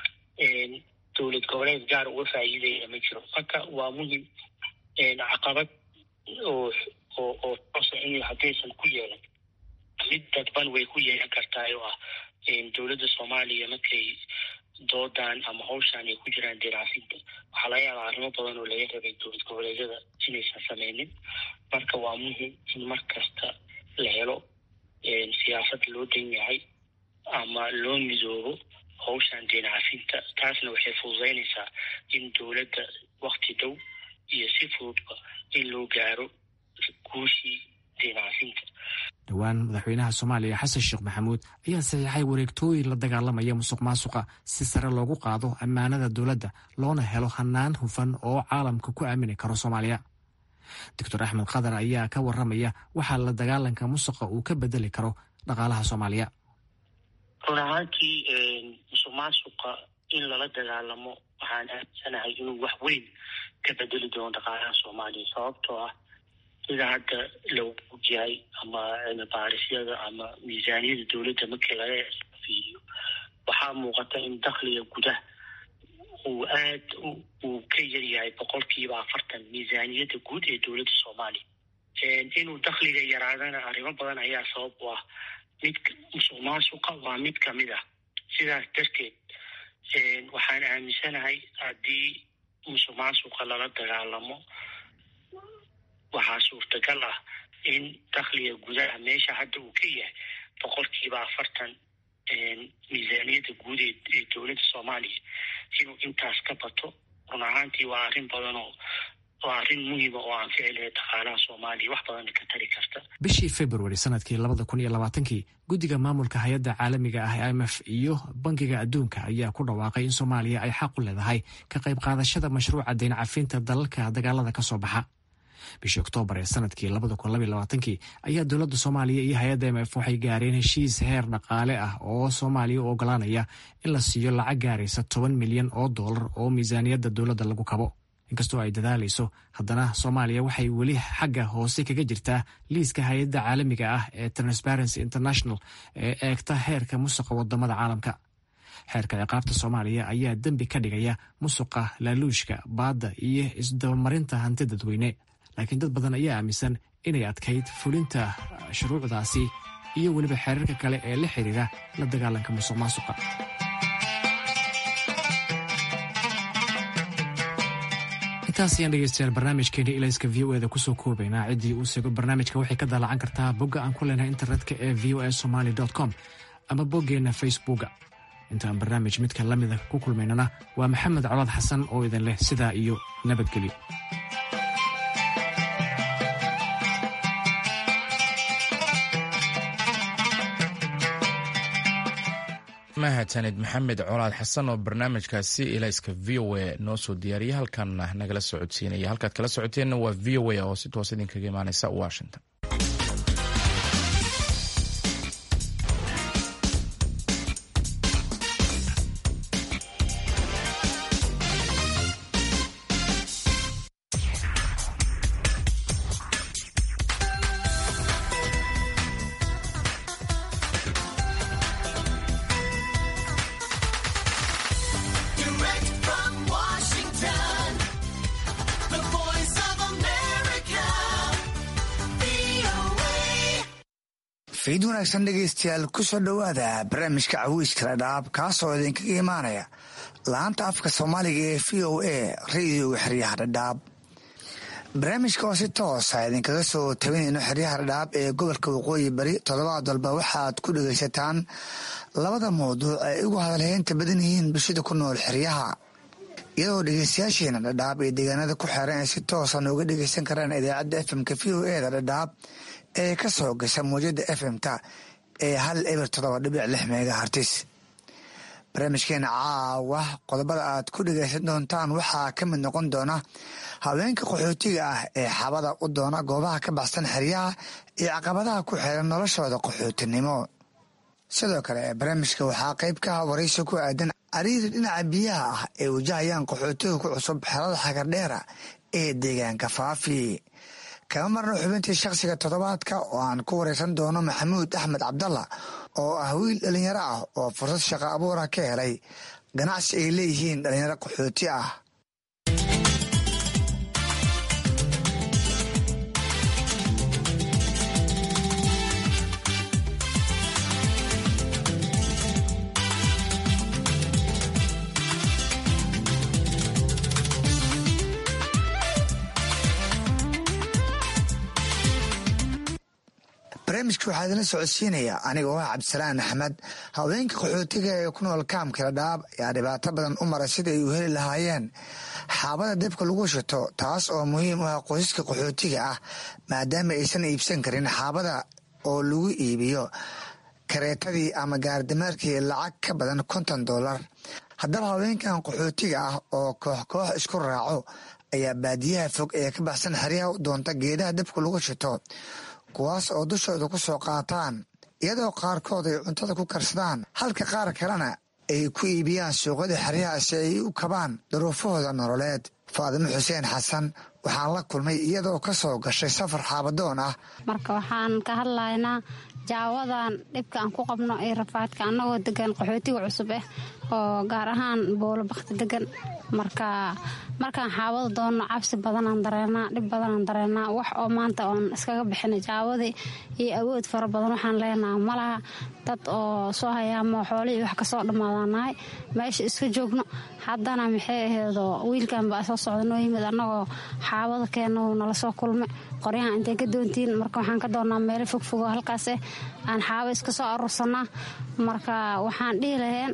dowlad goboleed gaar uga faa'iidaya ma jiro marka waa muhim caqabad oo oo oo toosa in haddaysan ku yeelan mid dadban way ku yeelan kartaa oo ah dowladda soomaaliya markay doodan ama hawshaan ay ku jiraan deercafinta waxaa laga yaabaa arrimo badan oo laga rabay dowlad goboleedyada inaysan sameynin marka waa muhim in mar kasta la helo siyaasad loo dan yahay ama loo midoobo hawshaan deen cafinta taasna waxay fududeynaysaa in dowladda wakti dhow iyo si fududba in loo gaaro guushii deen cafinta
dhowaan madaxweynaha soomaaliya xasan sheekh maxamuud ayaa saxiixay wareegtooyin la dagaalamaya musuq maasuqa si sare loogu qaado ammaanada dowladda loona helo hanaan hufan oo caalamka ku aamini karo soomaaliya doctor axmed khadar ayaa ka waramaya waxaa la dagaalanka musuqa uu ka bedeli karo dhaqaalaha soomaaliya
run ahaantii musuq maasuqa in lala dagaalamo waxaan aaminsanahay inuu wax weyn ka bedeli doono dhaqaalaha soomaaliya sababtoo ah sida hadda lagu ogyahay ama cilmi baarisyada ama miisaaniyada dowladda markii laga fiiriyo waxaa muuqata in dakhliga gudaha uu aad uu ka yaryahay boqolkiiba afartan miisaaniyadda guud ee dowladda soomaaliya inuu dakhliga yaraadana arrimo badan ayaa sabab u ah mid musuq maasuqa waa mid kamid ah sidaas darteed waxaan aaminsanahay haddii musuq maasuqa lala dagaalamo waxaa suurtagal ah in dakhliga gudaha meesha hadda uu ka yahay boqolkiiba afartan miisaaniyadda guud ee dowladda soomaaliya inuu intaas ka bato run ahaantii waa arrin badan oo waa arrin muhiima oo aan ficilaya dhaqaalaha soomaaliya wax badan ka tari karta
bishii februari sanadkii labada kun iyo labaatankii guddiga maamulka hay-adda caalamiga ah i m f iyo bankiga adduunka ayaa ku dhawaaqay in soomaaliya ay xaq u leedahay ka qayb qaadashada mashruuca deyn cafinta dalalka dagaalada ka soo baxa bishii oktoobar ee sanadkii labada kun labaiy labaatankii ayaa dowladda soomaaliya iyo hay-adda m f waxay gaareen heshiis heer dhaqaale ah oo soomaaliya u ogolaanaya in la siiyo lacag gaaraysa toban milyan oo dollar oo miisaaniyadda dowladda lagu kabo inkastoo ay dadaalayso haddana soomaaliya waxay weli xagga hoose kaga jirtaa liiska hay-adda caalamiga ah ee transparency international ee eegta heerka musuqa wadamada caalamka xeerka ciqaabta soomaaliya ayaa dembi ka dhigaya musuqa laaluushka baadda iyo isdabamarinta hanti dadweyne laakiin dad badan ayaa aaminsan inay adkayd fulinta shuruucdaasi iyo weliba xeerarka kale ee la xiriira la dagaalanka musuq maasuqa intaas ayaan dhegeystayaal barnaamijkeeni ilayska v o eda kusoo koobaynaa ciddii uu sego barnaamijka waxay ka daalacan kartaa bogga aan ku leenahay internetka ee v o a somaly com ama boggeenna facebooka intaan barnaamij midka la mida ku kulmaynana waa maxamed colaad xasan oo idin leh sidaa iyo nabadgelyo
mahadsanid maxamed colaad xasan oo barnaamijkaasi ilayska v o a noo soo diyaariyay halkan nagala socodsiinaya halkaad kala socoteenna waa v o a oo si toos idinkaga imaaneysa washington
fiid wanaagsan dhegaystayaal ku soo dhowaada barnaamijka cawiiska dhadhaab kaasoo idinkaga imaanaya laanta afka soomaaliga ee v o a radioga xeryaha dhadhaab barnaamijka oo si toosa idinkaga soo tabinayno xeryaha dhadhaab ee gobolka waqooyi bari toddobaad walba waxaad ku dhegaysataan labada mawduuc ay ugu hadalheynta badan yihiin bulshada ku nool xeryaha iyadoo dhegeystayaasheena dhadhaab ee deegaanada ku xeeran ay si toosa nooga dhegeysan karaan idaacadda fmka v o e da dhadhaab ee ka soo gasha muwjada fm-ta ee hal eber toddoba dhibic lix meega hartis barnaamijkeena caawa qodobada aad ku dhegeysan doontaan waxaa ka mid noqon doona haweenka qaxootiga ah ee xabada u doona goobaha ka baxsan xeryaha iyo caqabadaha ku xeeran noloshooda qaxootinimo sidoo kale barnaamijka waxaa qayb ka ah waraysi ku aadan cariiri dhinaca biyaha ah ee wajahayaan qaxootiga ku cusub xerada xagardheera ee deegaanka faafi kama marno xubintii shakhsiga toddobaadka oo aan ku wareysan doono maxamuud axmed cabdalla oo ah wiil dhalinyaro ah oo fursad shaqo abuura ka helay ganacsi ay leeyihiin dhalinyaro qaxooti ah barnaamijka waxaa idinla socodsiinaya aniga oo ah cabdisalaan axmed haweenka qaxootiga ee ku nool kaamka dhadhaab ayaa dhibaato badan u maray sida ay u heli lahaayeen xaabada dabka lagu shito taas oo muhiim u ah qoysaska qaxootiga ah maadaama aysan iibsan karin xaabada oo lagu iibiyo kareetadii ama gaardamaarkii lacag ka badan konton dollar haddaba haweenkan qaxootiga ah oo koox koox isku raaco ayaa baadiyaha fog ee ka baxsan xeryaha u doonta geedaha dabka lagu shito kuwaas oo dushooda ku soo qaataan iyadoo qaarkood ay cuntada ku karsadaan halka qaar kalena ay ku iibiyaan suuqyada xeryaha si ay u kabaan duruufahooda nololeed faadimo xuseen xasan waxaan la kulmay iyadoo ka soo gashay safar xaabadoon ah
marka waxaan ka hadlaynaa jaawadan dhibka aan ku qabno ee rafaadka annagoo degan qaxootiga cusub ah oo gaar ahaan boolo bakti degan marka markaan xaawada doonno cabsi badanaan dareenaa dhib badanaan dareenaa wax oo maanta oon iskaga bixina jaawadii iyo awood fara badan waxaan leenaha malaha dad oo soo hayaamo xoolihii wax kasoo dhammaadaanahay meesha iska joogno haddana maxay aheedoo wiilkan baa soo socda noo yimid annagoo xaawada keenna wuu nala soo kulmay qoryahan intay ka doontiin marka waxaan ka doonnaa meelo fogfogo halkaas eh aan xaawo iska soo aruursanaa marka waxaan dhihi laheen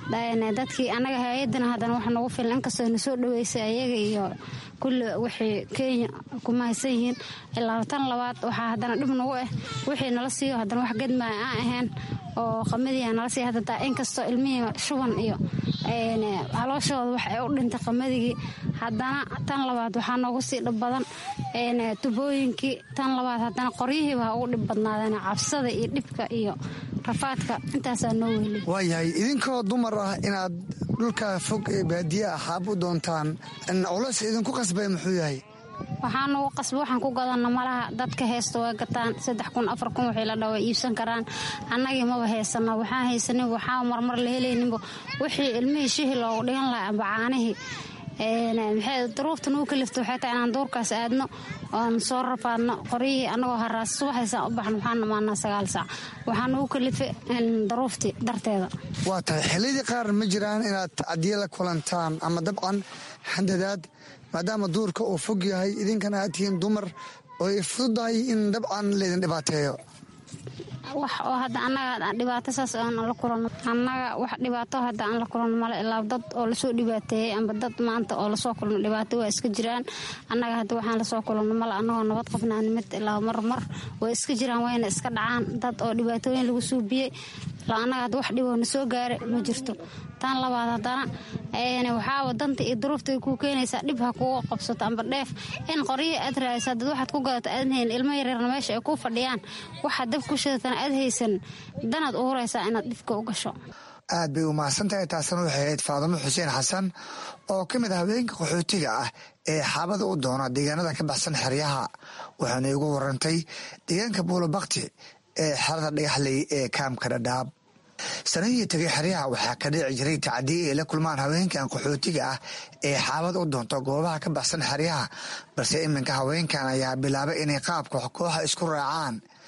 dadkii annaga hay-adana haddana wax nagu filan inkastoo na soo dhaweysay ayaga iyo kulli wixii kenya kuma haysan yihiin ilaa tan labaad waxaa haddana dhib nagu ah wixii nala siiyo haddana wax gedmaaya aan ahayn oo qamadiia nala siiya haddataa inkastoo ilmihii shuban iyo calooshooda wax ay u dhintay qamadigi haddana tan labaad waxaa noogu sii dhib badan tubooyinkii tan labaad haddana qoryihiiba ha ugu dhib badnaadeen cabsada iyo dhibka iyo rafaadka intaasaa noo weli
waayahay idinkoo dumar ah inaad dhulka fog ee baadiye ah xaab u doontaan culas idinku qasbay muxuu yahay
waxaa nagu qasba waxaan ku gadana malaha dadka heesta way gataan saddex kun afar kun wixii la dhawa iibsan karaan annagii maba heysano waxaan haysanin waxaa marmar la helayninba wixii ilmihii shihi loogu dhigan lahaa amba caanihii maxay daruufta nagu kalifta waxay tahay inaan duurkaas aadno oon soo rafaadno qoryihii annagoo haraas subaxaysaan u baxno waxaan dhamaanaa sagaal saac waxaa nagu kalifay daruuftii darteeda
waa tahay xillidii qaar ma jiraan inaad tacdiye la kulantaan ama dabcan handadaad maadaama duurka uu fog yahay idinkana aad tihiin dumar oo ay fududahay in dabcan laydin dhibaateeyo
wax oo hadda annaga dhibaato saas aan la kulanno annaga wax dhibaato hadda aan la kulanno male ilaa dad oo lasoo dhibaateeyey amba dad maanta oo lasoo kulno dhibaato waa iska jiraan annaga hadda waxaan lasoo kulanno male annagoo nabad qabnaa nimid ilaa marmar way iska jiraan wayna iska dhacaan dad oo dhibaatooyin lagu suubiyey ilaa annaga hadda wax dhiboo na soo gaara ma jirto tan labaad haddana waxaaba danta iyo duruufta kuu keenaysaa dhib ha kuga qabsato amba dheef in qoryihii aad raadisa dad waxaad ku gadato aad hayn ilmo yaryarna meesha ay ku fadhiyaan waxaad dab ku shidatana aad haysan danaad u huraysaa inaad dhibka u gasho
aad bay u mahadsantahay taasna waxay ahayd faadimo xuseen xasan oo ka mid ah haweenka qaxootiga ah ee xaabada u doona deegaanada ka baxsan xeryaha waxaana igu warantay deegaanka buulobakti ee xerada dhagaxley ee kaamka dhadhaab sanadihii tegay xeryaha waxaa ka dhici jiray tacdiye ay la kulmaan haweenkan qaxootiga ah ee xaabad u doonto goobaha ka baxsan xeryaha balse iminka haweenkan ayaa bilaabay inay qaabka kooxa isku raacaan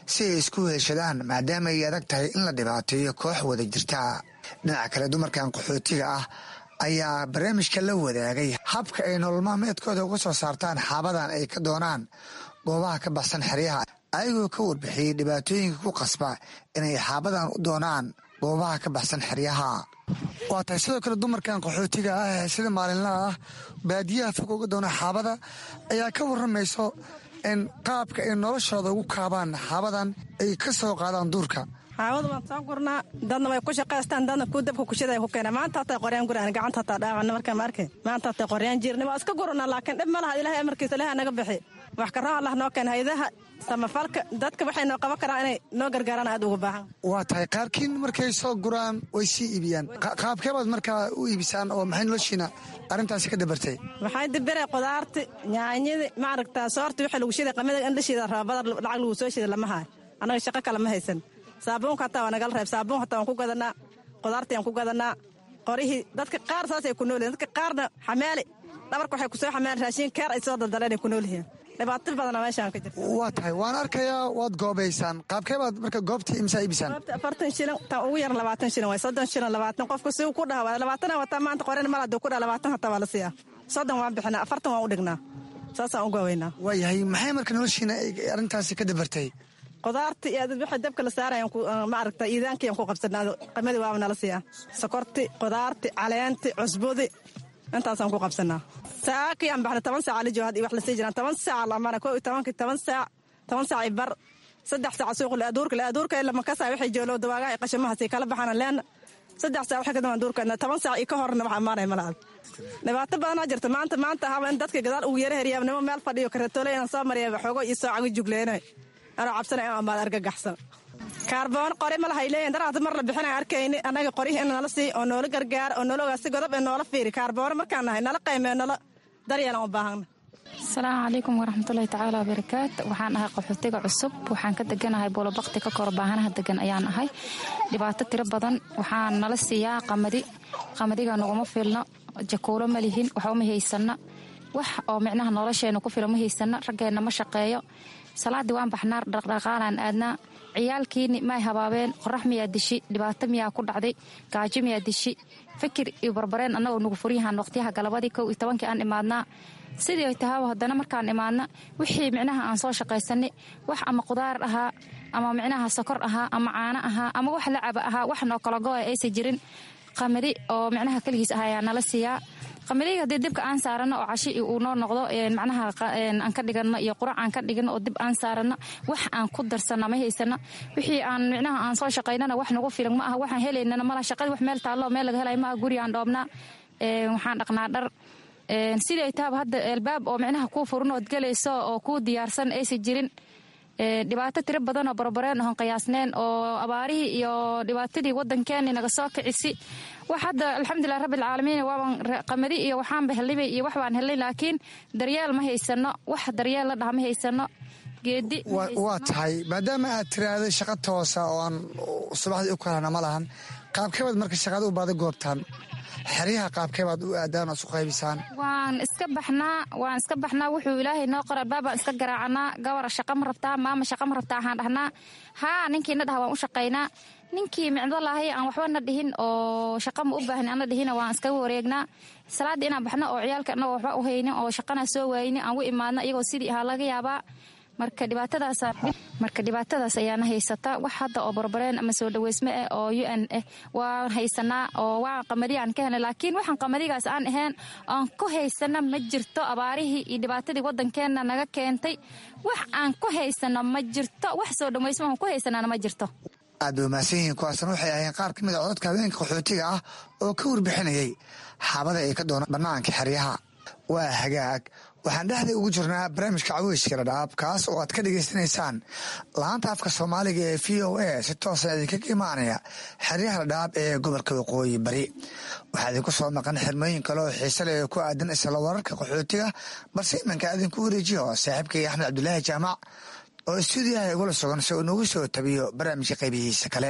si ay isku heshadaan maadaama ay adag tahay in la dhibaateeyo koox wada jirta dhinaca kale dumarkan qaxootiga ah ayaa barnaamijka la wadaagay habka ay nolol maalmeedkooda uga soo saartaan xaabadan ay ka doonaan goobaha ka baxsan xeryaha ayagoo ka warbixiyey dhibaatooyinka ku qasba inay xaabadan u doonaan goobaha ka baxsan xeryaha waa tahay sidoo kale dumarkan qaxootiga ah ee sida maalinlaha ah baadiyaha fog uga doona xaabada ayaa ka waramayso in qaabka ay noloshooda ugu kaabaan xaabadan ay ka soo qaadaan duurka
xaawada waan soo gurnaa dadna way ku shaqaystaan dadna ku dabka kushida ku keena maanta hataa qoryaan guraan gacanta hataa dhaawacna markaan ma arkay maanta hataa qoryaan jirni waa iska gurnaa laakiin dhib ma laha ilahay amarkiisa ilahay naga bixi wax karaan allah noo keena hayadaha samafalka dadka waxay noo qaban karaan inay noo gargaaraan aad uga baahan
waa tahay qaarkiin markay soo guraan way sii iibiyaan qaabkeebaad markaa u iibisaan oo maxay noloshiina arrintaasi ka dabartay
waxay dibire qudaarti nyaanyadii maaragtaa soorti wixii lagu shiday qamida in la shida raabada lacag lagu soo shida lama haayo annaga shaqo kale ma haysan saabuunka hataa waa nagala reeb saabuun hataa waan ku gadanaa qudaartii aan ku gadanaa qorihii dadka qaar saasay ku nool yihin dadka qaarna xamaali dhabarka waxay kusoo xamaali raashiin keer ay soo daldaleen ay ku nool yihiin dhibaato badana meeshaan ka jirta
waa tahay waan arkayaa waad goobaysaan qaabkeebaad marka goobtii imsaa iibisaan
goobta afartan shilin tan ugu yar labaatan shilin waay soddon shilin labaatan qofku si ku dhaha waa labaatana wataa maanta qoren mal haduu ku dhaha labaatan hataa waa la siiyaa soddon waan bixinaa afartan waan u dhignaa saasaan u goobaynaa
waayahay maxay marka noloshiina arrintaasi ka dabartay
qudaarti iyo wixii dabka la saarayan maaragta iidaankiyaan ku qabsanaa qamadii waaba nala siiyaa sokorti qudaarti caleenti cusbudi intaasaan ku qabsanaa saakiyaan baxna toban saaca la jooga wax la sii jiraan toban saaca lamana koo iyo tobankii toban saac toban saac i bar saddex saac suuq laaduurka laaduurka lama kasaa waxay joolow dawaagaha i qashamahaas kala baxana leena saddex saac waxay ka damaan duurkeena toban saac iyo ka horna wax amaanaya malaad dhibaato badanaa jirta maanta maanta ahaba in dadka gadaal ugu yara heriyaa nimo meel fadhiyo karatoole inaan soo mariya xoogo iyo soo cago jugleenay anoo cabsana in amaad argagaxsan kaarboon qori ma lahay leeyihin daraata mar la bixina arkayni annaga qoryihi in nala sii oo noola gargaara oo noola ogaasi godob ee noola fiiri kaarboono markaan nahay nala qaymee nala daryeelan u baahana
asalaamu calaykum waraxmatullahi tacaala wabarakaat waxaan ahay qaxootiga cusub waxaan ka deganahay buulobakti ka kor baahanaha degan ayaan ahay dhibaato tiro badan waxaan nala siiyaa qamadi qamadiga naguma filno jakuulo ma lihin waxba ma haysana wax oo micnaha nolosheena ku fila ma haysana raggeenna ma shaqeeyo salaaddii waan baxnaa dhaqdhaqaalaan aadnaa ciyaalkiini may habaabeen qorax miyaa dishi dhibaato miyaa ku dhacday gaajo miyaa dishi fikir iyo barbareen annagoo nugu furyahaan waqtiyaha galabadii kow iyo tobankii aan imaadnaa sidii ay tahaaba haddana markaan imaadna wixii micnaha aan soo shaqaysanay wax ama qudaar ahaa ama micnaha sokor ahaa ama caano ahaa ama wax lacaba ahaa wax noo kala go-a aysan jirin qamadi oo micnaha keligiis ah ayaa nala siiyaa qamadiga haddii dibka aan saarano oo cashi uu noo noqdo macnaha aan ka dhigano iyo qurac aan ka dhigano oo dib aan saarano wax aan ku darsana ma haysano wixii aan micnaha aan soo shaqaynana wax nagu filan ma aha waxaan helaynana malaha shaqadii wax meel taallo meel laga helay ma aha guri aan dhoobnaa waxaan dhaqnaa dhar sidii ay tahaba hadda albaab oo micnaha kuu furan ood gelayso oo kuu diyaarsan aysan jirin dhibaato tiro badan oo barbareen oon qiyaasneen oo abaarihii iyo dhibaatadii wadankeeni naga soo kicisi wax hadda alxamdulilah rabbilcaalamiin waaban qamadi iyo waxaanba helnay iyo wax baan helnay laakiin daryeel ma haysano wax daryeel la dhaha ma haysano geedi
waa tahay maadaama aad tiraahday shaqa toosa oo aan subaxdii u kalana ma lahan qaabkeebaad marka shaqada u baada goobtaan xeryaha qaabkeebaad u aadaan oo isu qaybisaan
waan iska baxnaa waan iska baxnaa wuxuu ilaahay noo qora albaabaan iska garaacanaa gabara shaqa ma rabtaa maama shaqa ma rabtaa waxaan dhahnaa haa ninkii na dhaha waan u shaqaynaa ninkii micdo lahay aan waxba na dhihin oo shaqa ma u baahni ana dhihina waan iskaga wareegnaa salaadda inaan baxno oo ciyaalka anagoo waxba u haynin oo shaqana soo waayni aan u imaadno iyagoo sidii ahaa laga yaabaa marka dhibaatadaas marka dhibaatadaas ayaana haysata wax hadda oo barbareen ama soo dhaweysme ah oo u n ah waan haysanaa oo waan qamadiga aan ka helnay laakiin waxaan qamadigaas aan ahayn aan ku haysana ma jirto abaarihii iyo dhibaatadii wadankeena naga keentay wax aan ku haysano ma jirto wax soo dhaweysme aan ku haysanaana ma jirto
aad bay umahadsan yihiin kuwaasna waxay ahayeen qaar ka mid a cododka haweenka qaxootiga ah oo ka warbixinayay xaabada ay ka doonaan bannaanka xeryaha waa hagaag waxaan dhexda ugu jirnaa barnaamijka caweyska dhadhaab kaas oo aad ka dhagaysanaysaan laanta afka soomaaliga ee v o a si toosa idinkaga imaanaya xeryaha dhadhaab ee gobolka waqooyi bari waxaa idinku soo maqan xirmooyin kale oo xiise leh oo ku aadan isla wararka qaxootiga balse imanka idinku wareejiyo saaxiibkay axmed cabdulaahi jaamac oo stuudiyaha igula sugan si uu nagu soo tabiyo barnaamijka qaybihiisa kale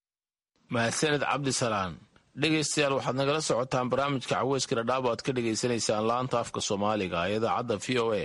mahadsaned cabdisalaan dhegaystayaal waxaad nagala socotaan barnaamijka caweyska dhadhaab o aad ka dhegaysanaysaan laanta afka soomaaliga ee idaacadda v o a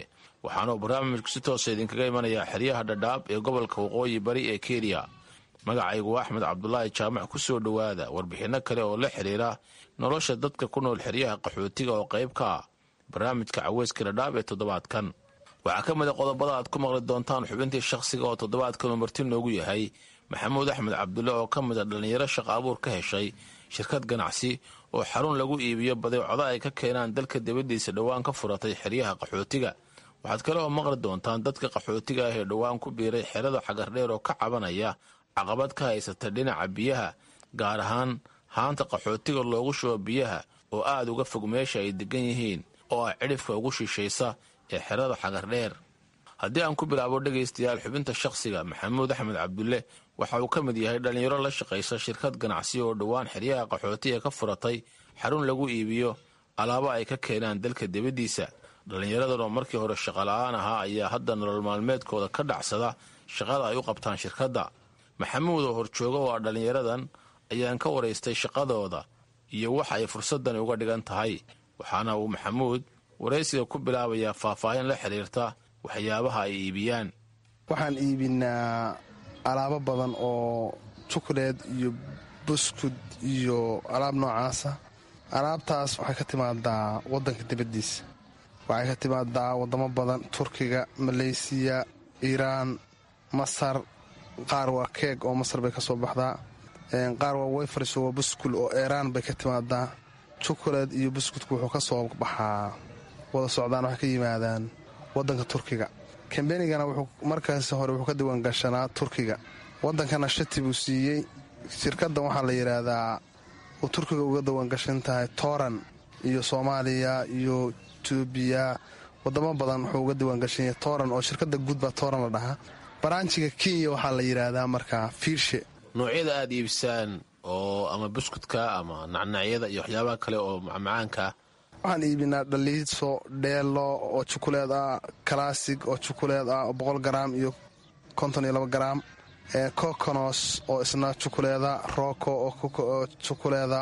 waxaanuu barnaamijku si toosa idinkaga imanayaa xeryaha dhadhaab ee gobolka waqooyi bari ee kenya magacaygu axmed cabdulaahi jaamac ku soo dhowaada warbixinno kale oo la xidhiira nolosha dadka ku nool xeryaha qaxootiga oo qayb ka ah barnaamijka caweyska dhadhaab ee toddobaadkan waxaa ka mid a qodobada aad ku maqli doontaan xubintii shakhsiga oo toddobaadkanu marti noogu yahay maxamuud axmed cabdulle oo ka mid a dhallinyaro shaqa abuur ka heshay shirkad ganacsi oo xarun lagu iibiyo badeecodo ay ka keenaan dalka dibaddiisa dhowaan ka furatay xeryaha qaxootiga waxaad kale oo maqli doontaan dadka qaxootiga ah ee dhowaan ku biiray xerada xagardheer oo ka cabanaya caqabad ka haysata dhinaca biyaha gaar ahaan haanta qaxootiga loogu shubo biyaha oo aad uga fog meesha ay degan yihiin oo ah cidhifka ugu shishaysa ee xerada xagardheer haddii aan ku bilaabo dhegaystayaal xubinta shakhsiga maxamuud axmed cabdulle waxa uu ka mid yahay dhallinyaro la shaqaysa shirkad ganacsi oo dhowaan xeryaha qaxootiga ka furatay xarun lagu iibiyo alaabo ay ka keenaan dalka dibaddiisa dhallinyaradan oo markii hore shaqola'aan ahaa ayaa hadda nolol maalmeedkooda ka dhacsada shaqada ay u qabtaan shirkadda maxamuud oo horjooga oo ah dhallinyaradan ayaan ka waraystay shaqadooda iyo waxa ay fursaddan uga dhigan tahay waxaana uu maxamuud waraysiga ku bilaabayaa faahfaahin la xidhiirta waxyaabaha ay iibiyaan
waxaan iibinaa alaabo badan oo jukuleed iyo buskud iyo alaab noocaasa alaabtaas waxay ka timaadaa waddanka dibaddiisa waxay ka timaadaa waddamo badan turkiga maleysiya iiraan masar qaar waa keeg oo masar bay ka soo baxdaa qaar waa weyfars waa buskul oo iiraan bay ka timaadaa jukuleed iyo buskudku wuxuu ka soo baxaa wada socdaan waxay ka yimaadaan waddanka turkiga kambenigana wuxuu markaas hore wuxuu ka diiwaangashanaa turkiga waddankana shati buu siiyey shirkaddan waxaa la yidhaahdaa uu turkiga uga diiwaangashan tahay tooran iyo soomaaliya iyo etoobiya wadamo badan wuxuu uga diiwaangashan yahay tooran oo shirkadda guudbaa tooran la dhahaa baraanjiga kenya waxaa la yidhaahdaa markaa fiirshe
noocyada aad iibisaan oo ama buskudka ama nacnacyada iyo waxyaabaha kale oo macmacaankaa
waxaan iibinaa dhaliiso dheelo oo jukuleed ah kalaasig oo jukuleed ah oo boqol garaam iyo konton iyo laba garaam kokonos oo isna jukuleeda rooko oo jukuleeda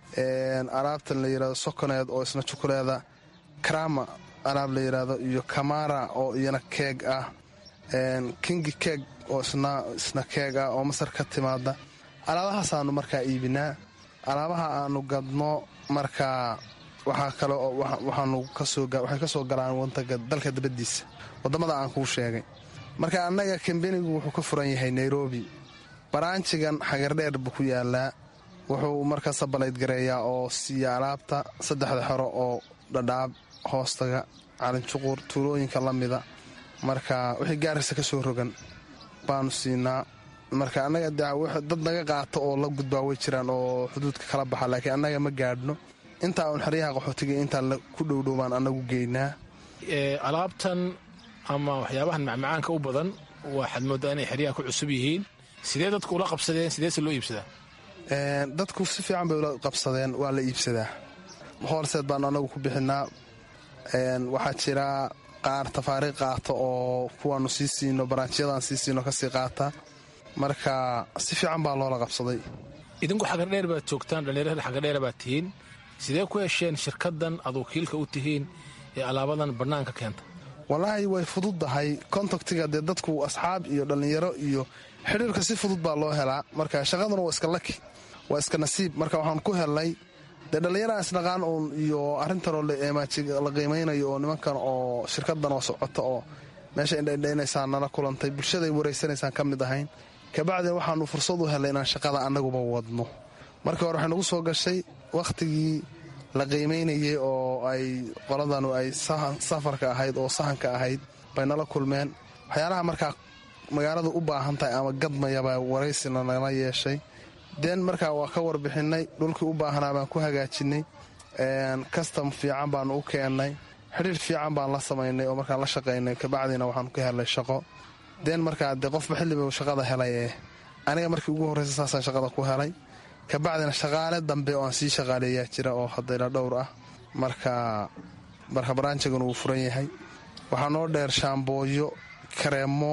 alaabtan la yidhahdo sokoneed oo isna jukuleeda karama alaab la yidhaahdo iyo kamara oo iyana keeg ah kingi keeg oo isna keeg ah oo masar ka timaada alaabahaasaaanu markaa iibinaa alaabaha aanu gadno markaa waxaa kale waxay ka soo galaan wadanka dalka dabadiisa wadamada aan kuu sheegay marka annaga kambenigu wuxuu ka furan yahay nairobi baraanjigan xagardheer buu ku yaalaa wuxuu markaa sabalayd gareeyaa oo siiya alaabta saddexda xero oo dhadhaab hoostaga calinjuqur tuulooyinka la mida marka wixii gaarisa ka soo rogan baanu siinaa marka annaga dad naga qaato oo la gudbaa way jiraan oo xuduudka kala baxa laakiin annaga ma gaadhno intaa uun xeryaha qaxootiga intaa ku dhowdhow baan annagu geynaa
alaabtan ama waxyaabahan macmacaanka u badan waxaad moodaa inay xeryaha ku cusub yihiin sidee dadku ula qabsadeen sideese loo iibsadaa
dadku si fiican bay ula qabsadeen waa la iibsadaa hoolseed baanu annagu ku bixinaa waxaa jira qaar tafaariiq qaata oo kuwaanu sii siino baraanjiyadaan sii siino kasii qaata marka si fiican baa loola qabsaday
idinku xagardheer baad joogtaan dhallinyarada xagardheer baad tihiin sidee ku hesheen shirkaddan aad wakiilka u tihiin ee alaabadan bannaanka keenta
wallaahi way fududdahay kontaktiga dee dadku asxaab iyo dhallinyaro iyo xidhiirka si fudud baa loo helaa marka shaqaduna waa iska laki waa iska nasiib marka waxaan ku helnay dee dhallinyaraan isdhaqaan uun iyo arrintanoo la qiimaynayo oo nimankan oo shirkaddan oo socota oo meesha indhaindhaynaysaan nala kulantay bulshaday waraysanaysaan ka mid ahayn kabacdin waxaanu fursad u helnay inaan shaqada annaguba wadno markii hore waxay nagu soo gashay wakhtigii la qiimaynayay oo ay qoladanu ay safarka ahayd oo sahanka ahayd bay nala kulmeen waxyaalaha markaa magaaladu u baahan tahay ama gadmayabaa waraysina nala yeeshay den markaa waa ka warbixinay dhulkii u baahanaa baan ku hagaajinay kastam fiican baanu u keennay xidhiir fiican baan la samaynay oo markaan la shaqaynay kabacdina waxaanu ka helnay shaqo den markaa dee qofba xilliba shaqada helay ee aniga markii ugu horreysa saasaan shaqada ku helay kabacdina shaqaale dambe oo aan sii shaqaaleeyaa jira oo haddayla dhowr ah marka marka baraanjigana wuu furan yahay waxaa noo dheer shaambooyo kareemo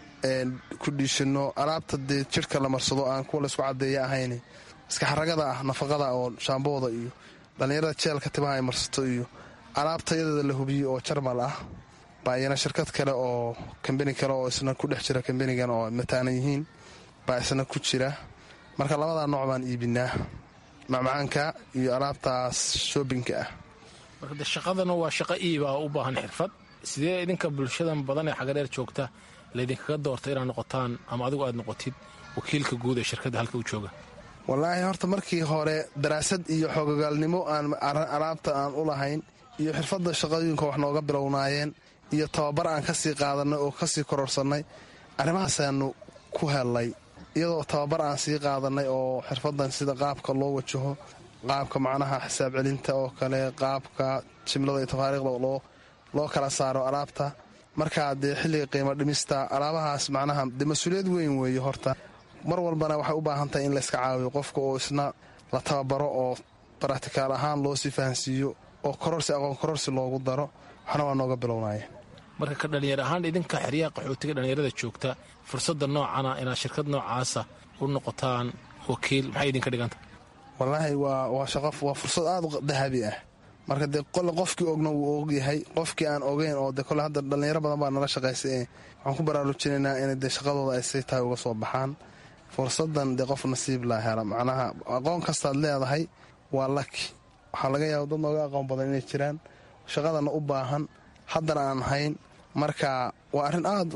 ku dhiishino alaabta dee jidhka la marsado aan kuwa laysku caddeeya ahayn iska xaragada ah nafaqada oo shaambooda iyo dhallinyarada jeelka timaha ay marsato iyo alaabtayadeeda la hubiyo oo jarmal ah baa iyana shirkad kale oo kambani kale oo isna ku dhex jira kambanigan oo mataanan yihiin baa isna ku jira marka labadaa nooc baan iibinaa macmacaanka iyo alaabtaas shoobinka ah
marka de shaqadana waa shaqo iibaa u baahan xirfad sidee idinka bulshadan badan ee xagadheer joogta laydinkaga doorta inaad noqotaan ama adigu aad noqotid wakiilka guud ee shirkadda halka u jooga
wallaahi horta markii hore daraasad iyo xoogagaalnimo aan alaabta aan u lahayn iyo xirfadda shaqooyinka wax nooga bilownaayeen iyo tababar aan ka sii qaadannay oo ka sii kororsannay arrimahaasaanu ku hellay iyadoo tababar aan sii qaadannay oo xirfaddan sida qaabka loo wajaho qaabka macnaha xisaab celinta oo kale qaabka jimlada iyo tafaariikhda loo kala saaro alaabta markaa dee xilliga qiimo dhimista alaabahaas macnaha dee mas-uuliyad weyn weeye horta mar walbana waxay u baahan tahay in layska caawiyo qofka oo isna la tababaro oo baratikaal ahaan loo sii fahansiiyo oo kororsi aqoon kororsi loogu daro waxna waa nooga bilownaya
marka ka dhallinyar ahaan idinka xeryaha qaxootiga dhallinyarada joogta fursadda noocana inaad shirkad noocaasa u noqotaan wakiil maxay idinka dhiganta
wallaahi waa shaqo waa fursad aad u dahabi ah marka dee qole qofkii ogna wuu ogyahay qofkii aan ogeyn oo de kole hadda dhallinyaro badan baa nala shaqaysay ee waxaan ku baraarujinaynaa inay dee shaqadooda ay say tahay uga soo baxaan fursadan dee qof nasiib laa hela macnaha aqoon kastaad leedahay waa laki waxaa laga yaaba dad nooga aqoon badan inay jiraan shaqadana u baahan haddana aan hayn marka waa arrin aad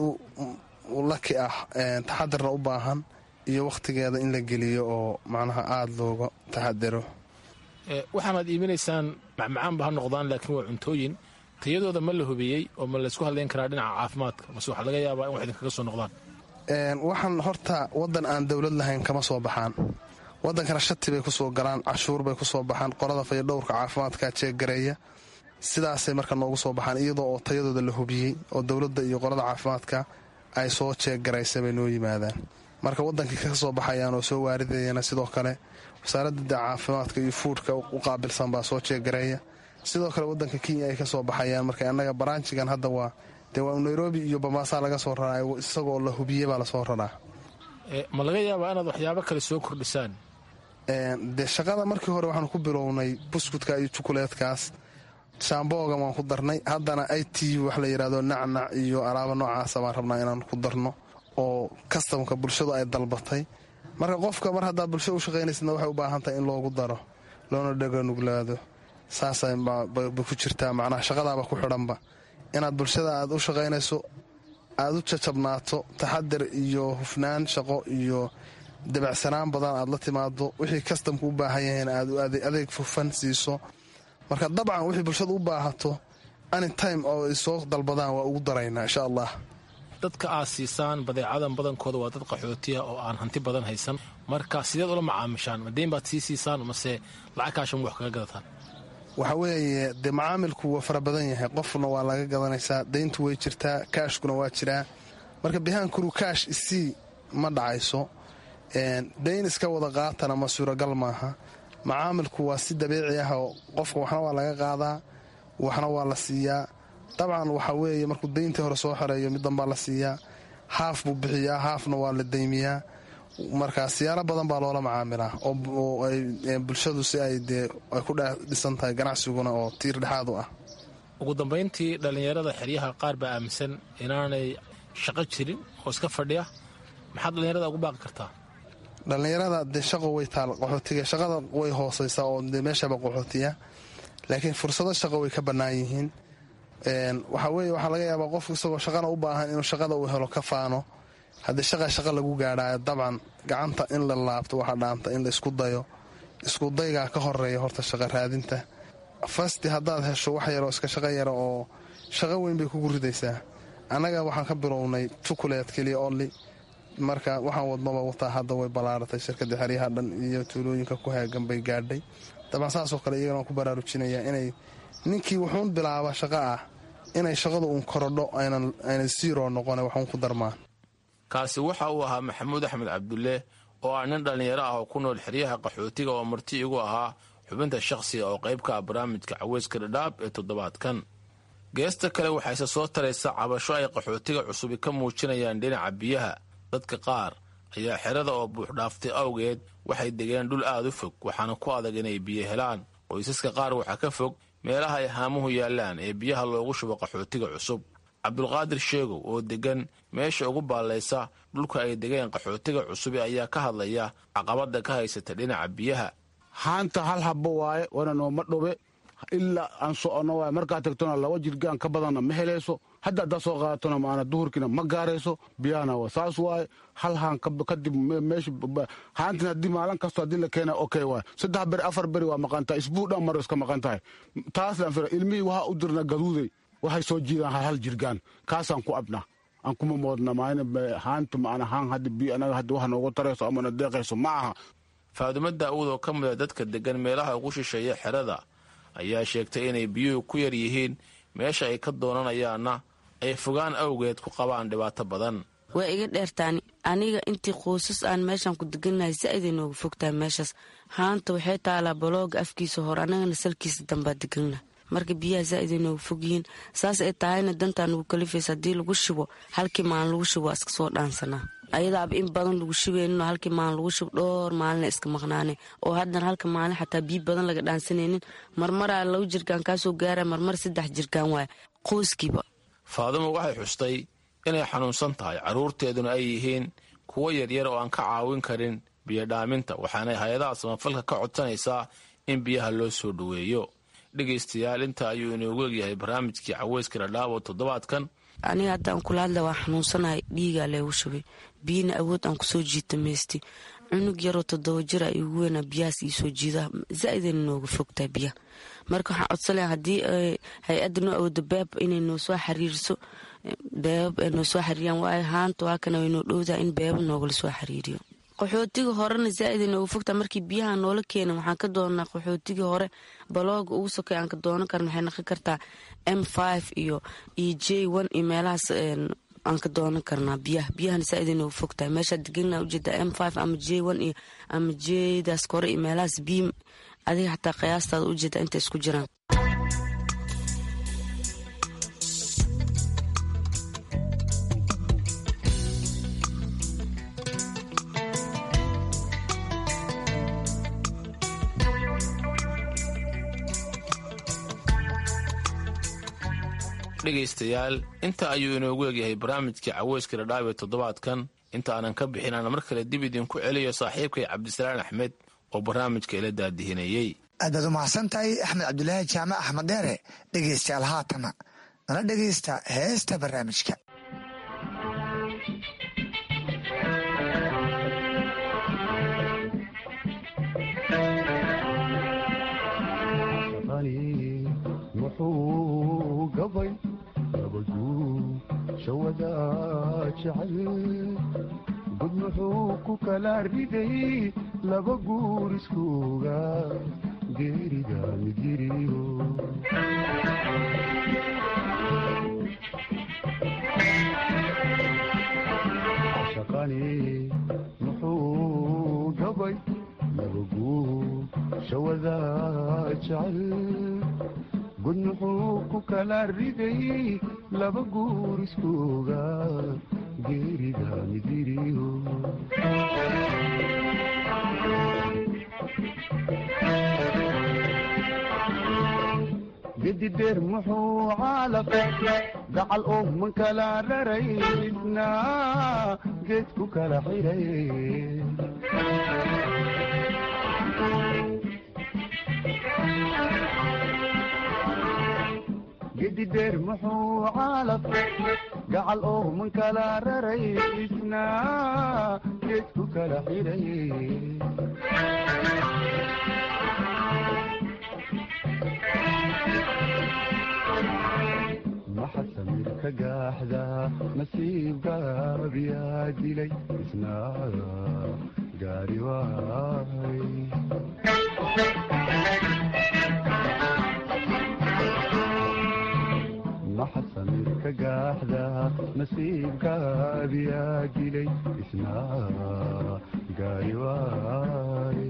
u laki ah taxadirna u baahan iyo wakhtigeeda in la geliyo oo macnaha aada looga taxadiro
waxaanaad iibinaysaan macmacaanba ha noqdaan laakiin waa cuntooyin tayadooda ma la hubiyey oo ma laysku hadlayn karaa dhinaca caafimaadka mase waxaa laga yaabaa in wax idinkaga soo noqdaan
waxaan horta waddan aan dowlad lahayn kama soo baxaan waddankana shati bay ku soo galaan cashuur bay ku soo baxaan qolada fayadhowrka caafimaadka jeeggareeya sidaasay marka noogu soo baxaan iyadoo oo tayadooda la hubiyey oo dowladda iyo qolada caafimaadka ay soo jeeggaraysa bay noo yimaadaan marka waddankii ka soo baxayaan oo soo waaridayana sidoo kale wasaaradda caafimaadka iyo fuudhka u qaabilsan baa soo jeeggareeya sidoo kale waddanka kenya ay ka soo baxayaan marka annaga baraanjigan hadda waa dee waa nairobi iyo bamaasaa laga soo raraa isagoo la hubiyey baa lasoo raraa
ma laga yaabaa inaad waxyaabo kale soo kordhisaan
dee shaqada markii hore waxaanu ku bilownay buskudka iyo jukuleedkaas shaamboogan waan ku darnay haddana i t wax la yidhahdo nacnac iyo alaaba noocaasa baan rabnaa inaan ku darno oo kastamka bulshadu ay dalbatay marka qofka mar haddaa bulsho u shaqaynaysadna waxay u baahan tahay in loogu daro loona dhaganuglaado saasay bay ku jirtaa macnaha shaqadaaba ku xidhanba inaad bulshada aad u shaqaynayso aad u jajabnaato taxadir iyo hufnaan shaqo iyo dabacsanaan badan aad la timaado wixii kastamku u baahan yahayn aad adeeg hufan siiso marka dabcan wixii bulshada u baahato anytime oo ay soo dalbadaan waa ugu daraynaa insha allah
dadka aad siisaan badeecadan badankooda waa dad qaxootiya oo aan hanti badan haysan marka sideed ula macaamishaan madeyn baad sii siisaan mase lacag kaashan wax kaga gadataan
waxa weeye dee macaamilku waa fara badan yahay qofna waa laga gadanaysaa dayntu way jirtaa kaashkuna waa jiraa marka bihaankuru kaash isii ma dhacayso dayn iska wada qaatana ma suuragal maaha macaamilku waa si dabiici ah oo qofka waxna waa laga qaadaa waxna waa la siiyaa dabcan waxa weeye markuu dayntii hore soo xoreeyo mid danbaa la siiyaa haaf buu bixiyaa haafna waa la daymiyaa marka siyaalo badan baa loola macaamilaa oo ay bulshadu si ay dee ay ku dhisan tahay ganacsiguna oo tiir dhexaad u ah
ugu dambayntii dhallinyarada xeryaha qaar baa aaminsan inaanay shaqo jirin oo iska fadhiya maxaad dhallinyarada ugu baaqi kartaa
dhallinyarada dee shaqo way taal qaxootiga shaqada way hoosaysaa oo dee meeshaba qaxootiya laakiin fursado shaqo way ka bannaan yihiin waxaa weeye waxaa laga yaabaa qofku isagoo shaqana u baahan inuu shaqada uu helo ka faano haddii shaqa shaqa lagu gaadhaayo dabcan gacanta in la laabto waxaa dhaanta in la isku dayo iskudaygaa ka horeeya horta shaqa raadinta fasti haddaad hesho wax yaroo iska shaqo yara oo shaqo weyn bay kugu ridaysaa annaga waxaan ka bilownay jukuleed keliya olli marka waxaan wadnoba wataa hadda way ballaaratay shirkadda xeryaha dhan iyo tuulooyinka ku heegan bay gaadhay dabcan saasoo kale iyagana waan ku baraarujinayaa inay ninkii wuxuun bilaaba shaqo ah inay shaqadu uun korodho aynan siiro noqone waxuun ku darmaan
kaasi waxa uu ahaa maxamuud axmed cabdulle oo ah nin dhallinyaro ah oo ku nool xeryaha qaxootiga oo marti igu ahaa xubinta shakhsiga oo qayb ka ah barnaamijka caweyska dhadhaab ee toddobaadkan geesta kale waxayse soo taraysa cabasho ay qaxootiga cusubi ka muujinayaan dhinaca biyaha dadka qaar ayaa xerada oo buuxdhaaftay awgeed waxay degeen dhul aad u fog waxaana ku adag inay biyo helaan qoysaska qaar waxaa ka fog meelaha ay haamuhu yaallaan ee biyaha loogu shubo qaxootiga cusub cabdulqaadir sheegow oo degan meesha ugu baallaysa dhulka ay degeen qaxootiga cusube ayaa ka hadlaya caqabada ka haysata dhinaca biyaha
haanta hal habbo waaye wana nooma dhube ilaa aan soconno waaye markaad tagtona laba jirgaan ka badanna ma helayso hadda haddaad soo qaadatona maana duhurkiina ma gaarayso biyahana waa saas waaye hal haan kadib meesha haantin haddii maalin kasto haddii la keena okay waaye saddex beri afar beri waa maqan tahay isbuu dhan maro iska maqan tahay taaslaan fira ilmihii waxaa u dirna gaduuday waxay soo jiidaan hal hal jirgaan kaasaan ku abna aan kuma moodna maana haanta maana haan hadda biyo anaga hadda wax noogu tarayso amana deeqayso ma aha
faadumo daa'uud oo ka mida dadka degan meelaha ugu shisheeya xerada ayaa sheegtay inay biyuhu ku yar yihiin meesha ay ka doonanayaanna ay fogaan awgeed ku qabaan dhibaato badan
waa iga dheertaani aniga intii qoysas aan meeshaan ku degannahay saa'iday nooga fogtahay meeshaas haanta waxay taalaa balooga afkiisa hore annagana salkiisa dambaa deganna marka biyaha saa'iday nooga fog yihiin saas ay tahayna dantaa nagu kalifaysa haddii lagu shubo halkii maalin lagu shubo waa iska soo dhaansanaa ayadaaba in badan lagu shubeynin oo halkii maalin lagu shubo dhowr maalina iska maqnaane oo haddana halka maalin xataa biyo badan laga dhaansanaynin marmaraa laba jirkaan kaasoo gaara marmar saddex jirkaan waaya qoyskiiba
faadumo waxay xustay inay xanuunsan tahay carruurteeduna ay yihiin kuwo yaryar oo aan ka caawin karin biyodhaaminta waxaanay hay-adaha samafalka ka codsanaysaa in biyaha loo soo dhoweeyo dhegaystayaal inta ayuu inoogu egyahay barnaamijkii caweyska dhadhaabo toddobaadkan
aniga haddaan kula hadla waa xanuunsanahay dhiigaa leegu shubay biyina awood aan kusoo jiita maysti cunug yaroo toddoba jira igu weynaa biyahaas iisoo jiida zaa'idayna nooga fogtaa biyaha marka waxaan codsanaya haddii hay-adda noo awoodo beeb inay noo soo xiriiriso beebab ay noo soo xiriiriyaan waayo haanta waa kana way noo dhowdaa in beebab noogala soo xiriiriyo qaxootiga horena zaa'iday nooga fogtaa markii biyaha noola keena waxaan ka doonaa qaxootigii hore balooga ugu sokay aan ka doonan karna waxay naqon kartaa m five iyo iyo j one iyo meelahaas aan ka doonan karnaa biyaha biyahana saa'iday nooga fogtahay meeshaa deganaa ujeedaa m five ama j one iyo ama jdaas kore iyo meelahaas biim adiga xataa qiyaastaada ujeedaa intay isku jiraan
dhegaystayaal inta ayuu inoogu egyahay barnaamijkii caweyska dhadhaab ee toddobaadkan inta aanan ka bixin aan mar kale dib idinku celiyo saaxiibkay cabdisalaan axmed oo barnaamijka ila daadihinayey
aad baad u mahadsan tahay axmed cabdulaahi jaamac axmed dheere dhegaystayaal haatana nala dhegaysta heesta barnaamijka
muxuu gabay nabaduu shawada jecel gud muxuu ku kala riday laba guur iskuuga geerida midiriyo shaqani muxuu gabay nabaguu shawada jecel gud muxuu ku kala riday laba guur iskuuga geerida midiriyo gedi dheer muxuu caalaqay gacal oo man kala raraysna geed ku kala xiray gedi dheer muxuu caalaqay gacal oo man kala raraysna geed ku kala xiray maxa samir ka gaaxda nasiibgaabiyaa dilay isna gaari waay maxa samir ka gaaxda nasiibgaabiyaa dilay isna gaari waay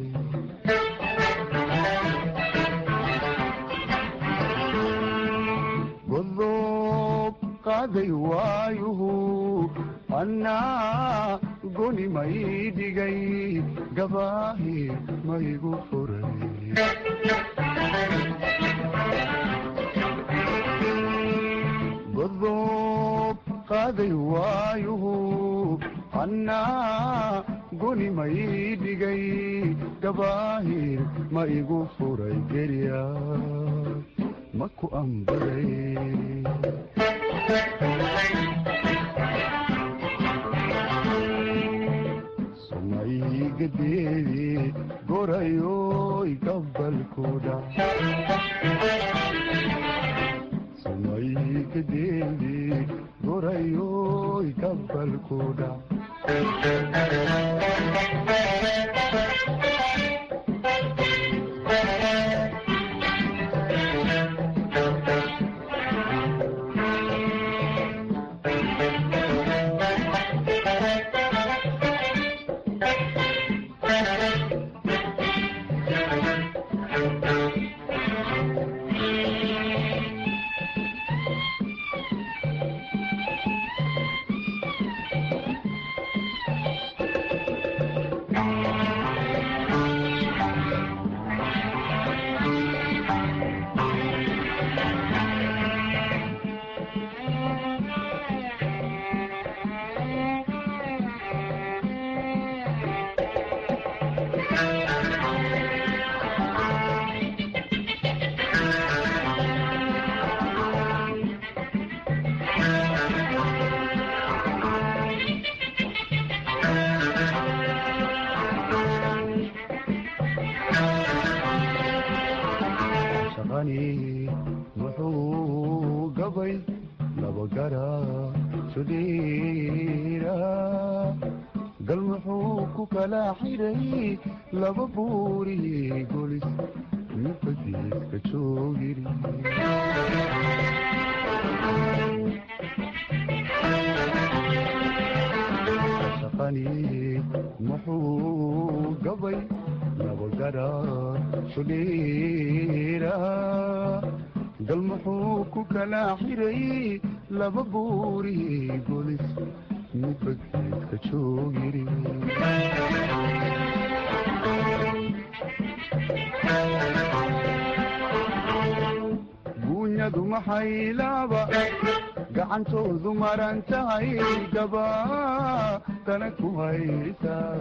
godob qaaday waayuhu annaa goni may dhigay gabaahi maygu furay godob annaa goni ma ii dhigay gabaahir ma igu furay gerya ma ku ambaday sumaygadeedi gorayoy gabalkuda sumaygadeedi gorayoy gabalkuda shaqani muxuu gabay labagara sudiira gal muxuu ku kala xiray laba buuri golis mufadiiska joogiri shaqani muxuu gabay labagara sudhiira gal muxuu ku kala xiray laba buuri golis mufadiiska joogiri guunyadu maxay laaba gacantoodu maran tahay gaba tana ku haysaa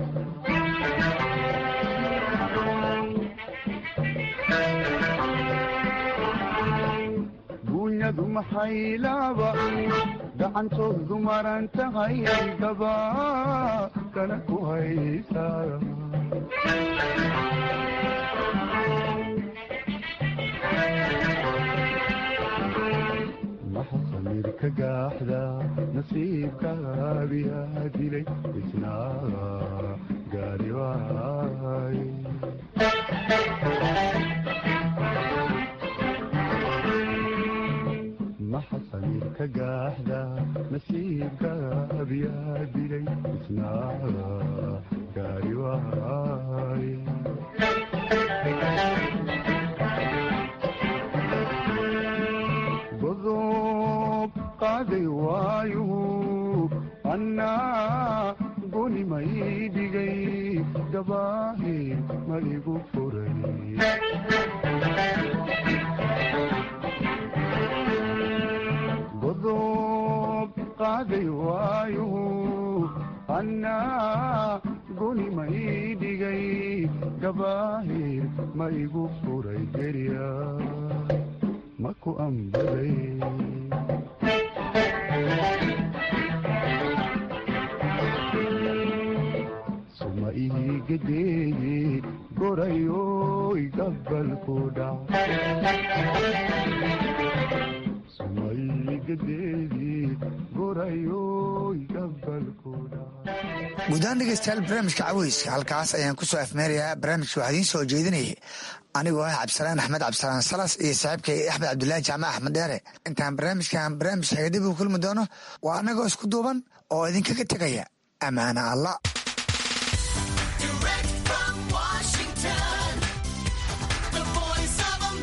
guunyadu maxay laaba gacantoodu maran tahay gaba tana ku haysaa maxasamirka gaaxda nasiibkaabiyaa dilay isnaa gaari waay maxasamirka gaaxda nasiibkaabiyaa dilay isnaa gaari waay godob qaaday waayu annaa goni ma ii dhigay gabaahi ma igu furay godob qaaday waayu annaa goni ma ii dhigay gabaahi ma igu furay gerya ma ku ambaday suma iigadeedi gorayoy gabalku dhac suma iigadeedi gorayoy gabalku
guudahaan dhegeystayaal barnaamijka caweyska halkaas ayaan ku soo afmeerayaa barnaamijka waxaa idiin soo jeedinayay anigoo ah cabdisalaan axmed cabdisalaan salas iyo saaxiibkay axmed cabdulaahi jaamac axmed dheere intaan barnaamijkan barnaamij xegadib u kulmi doono waa annagoo isku duuban oo idinkaga tegaya ammaana allah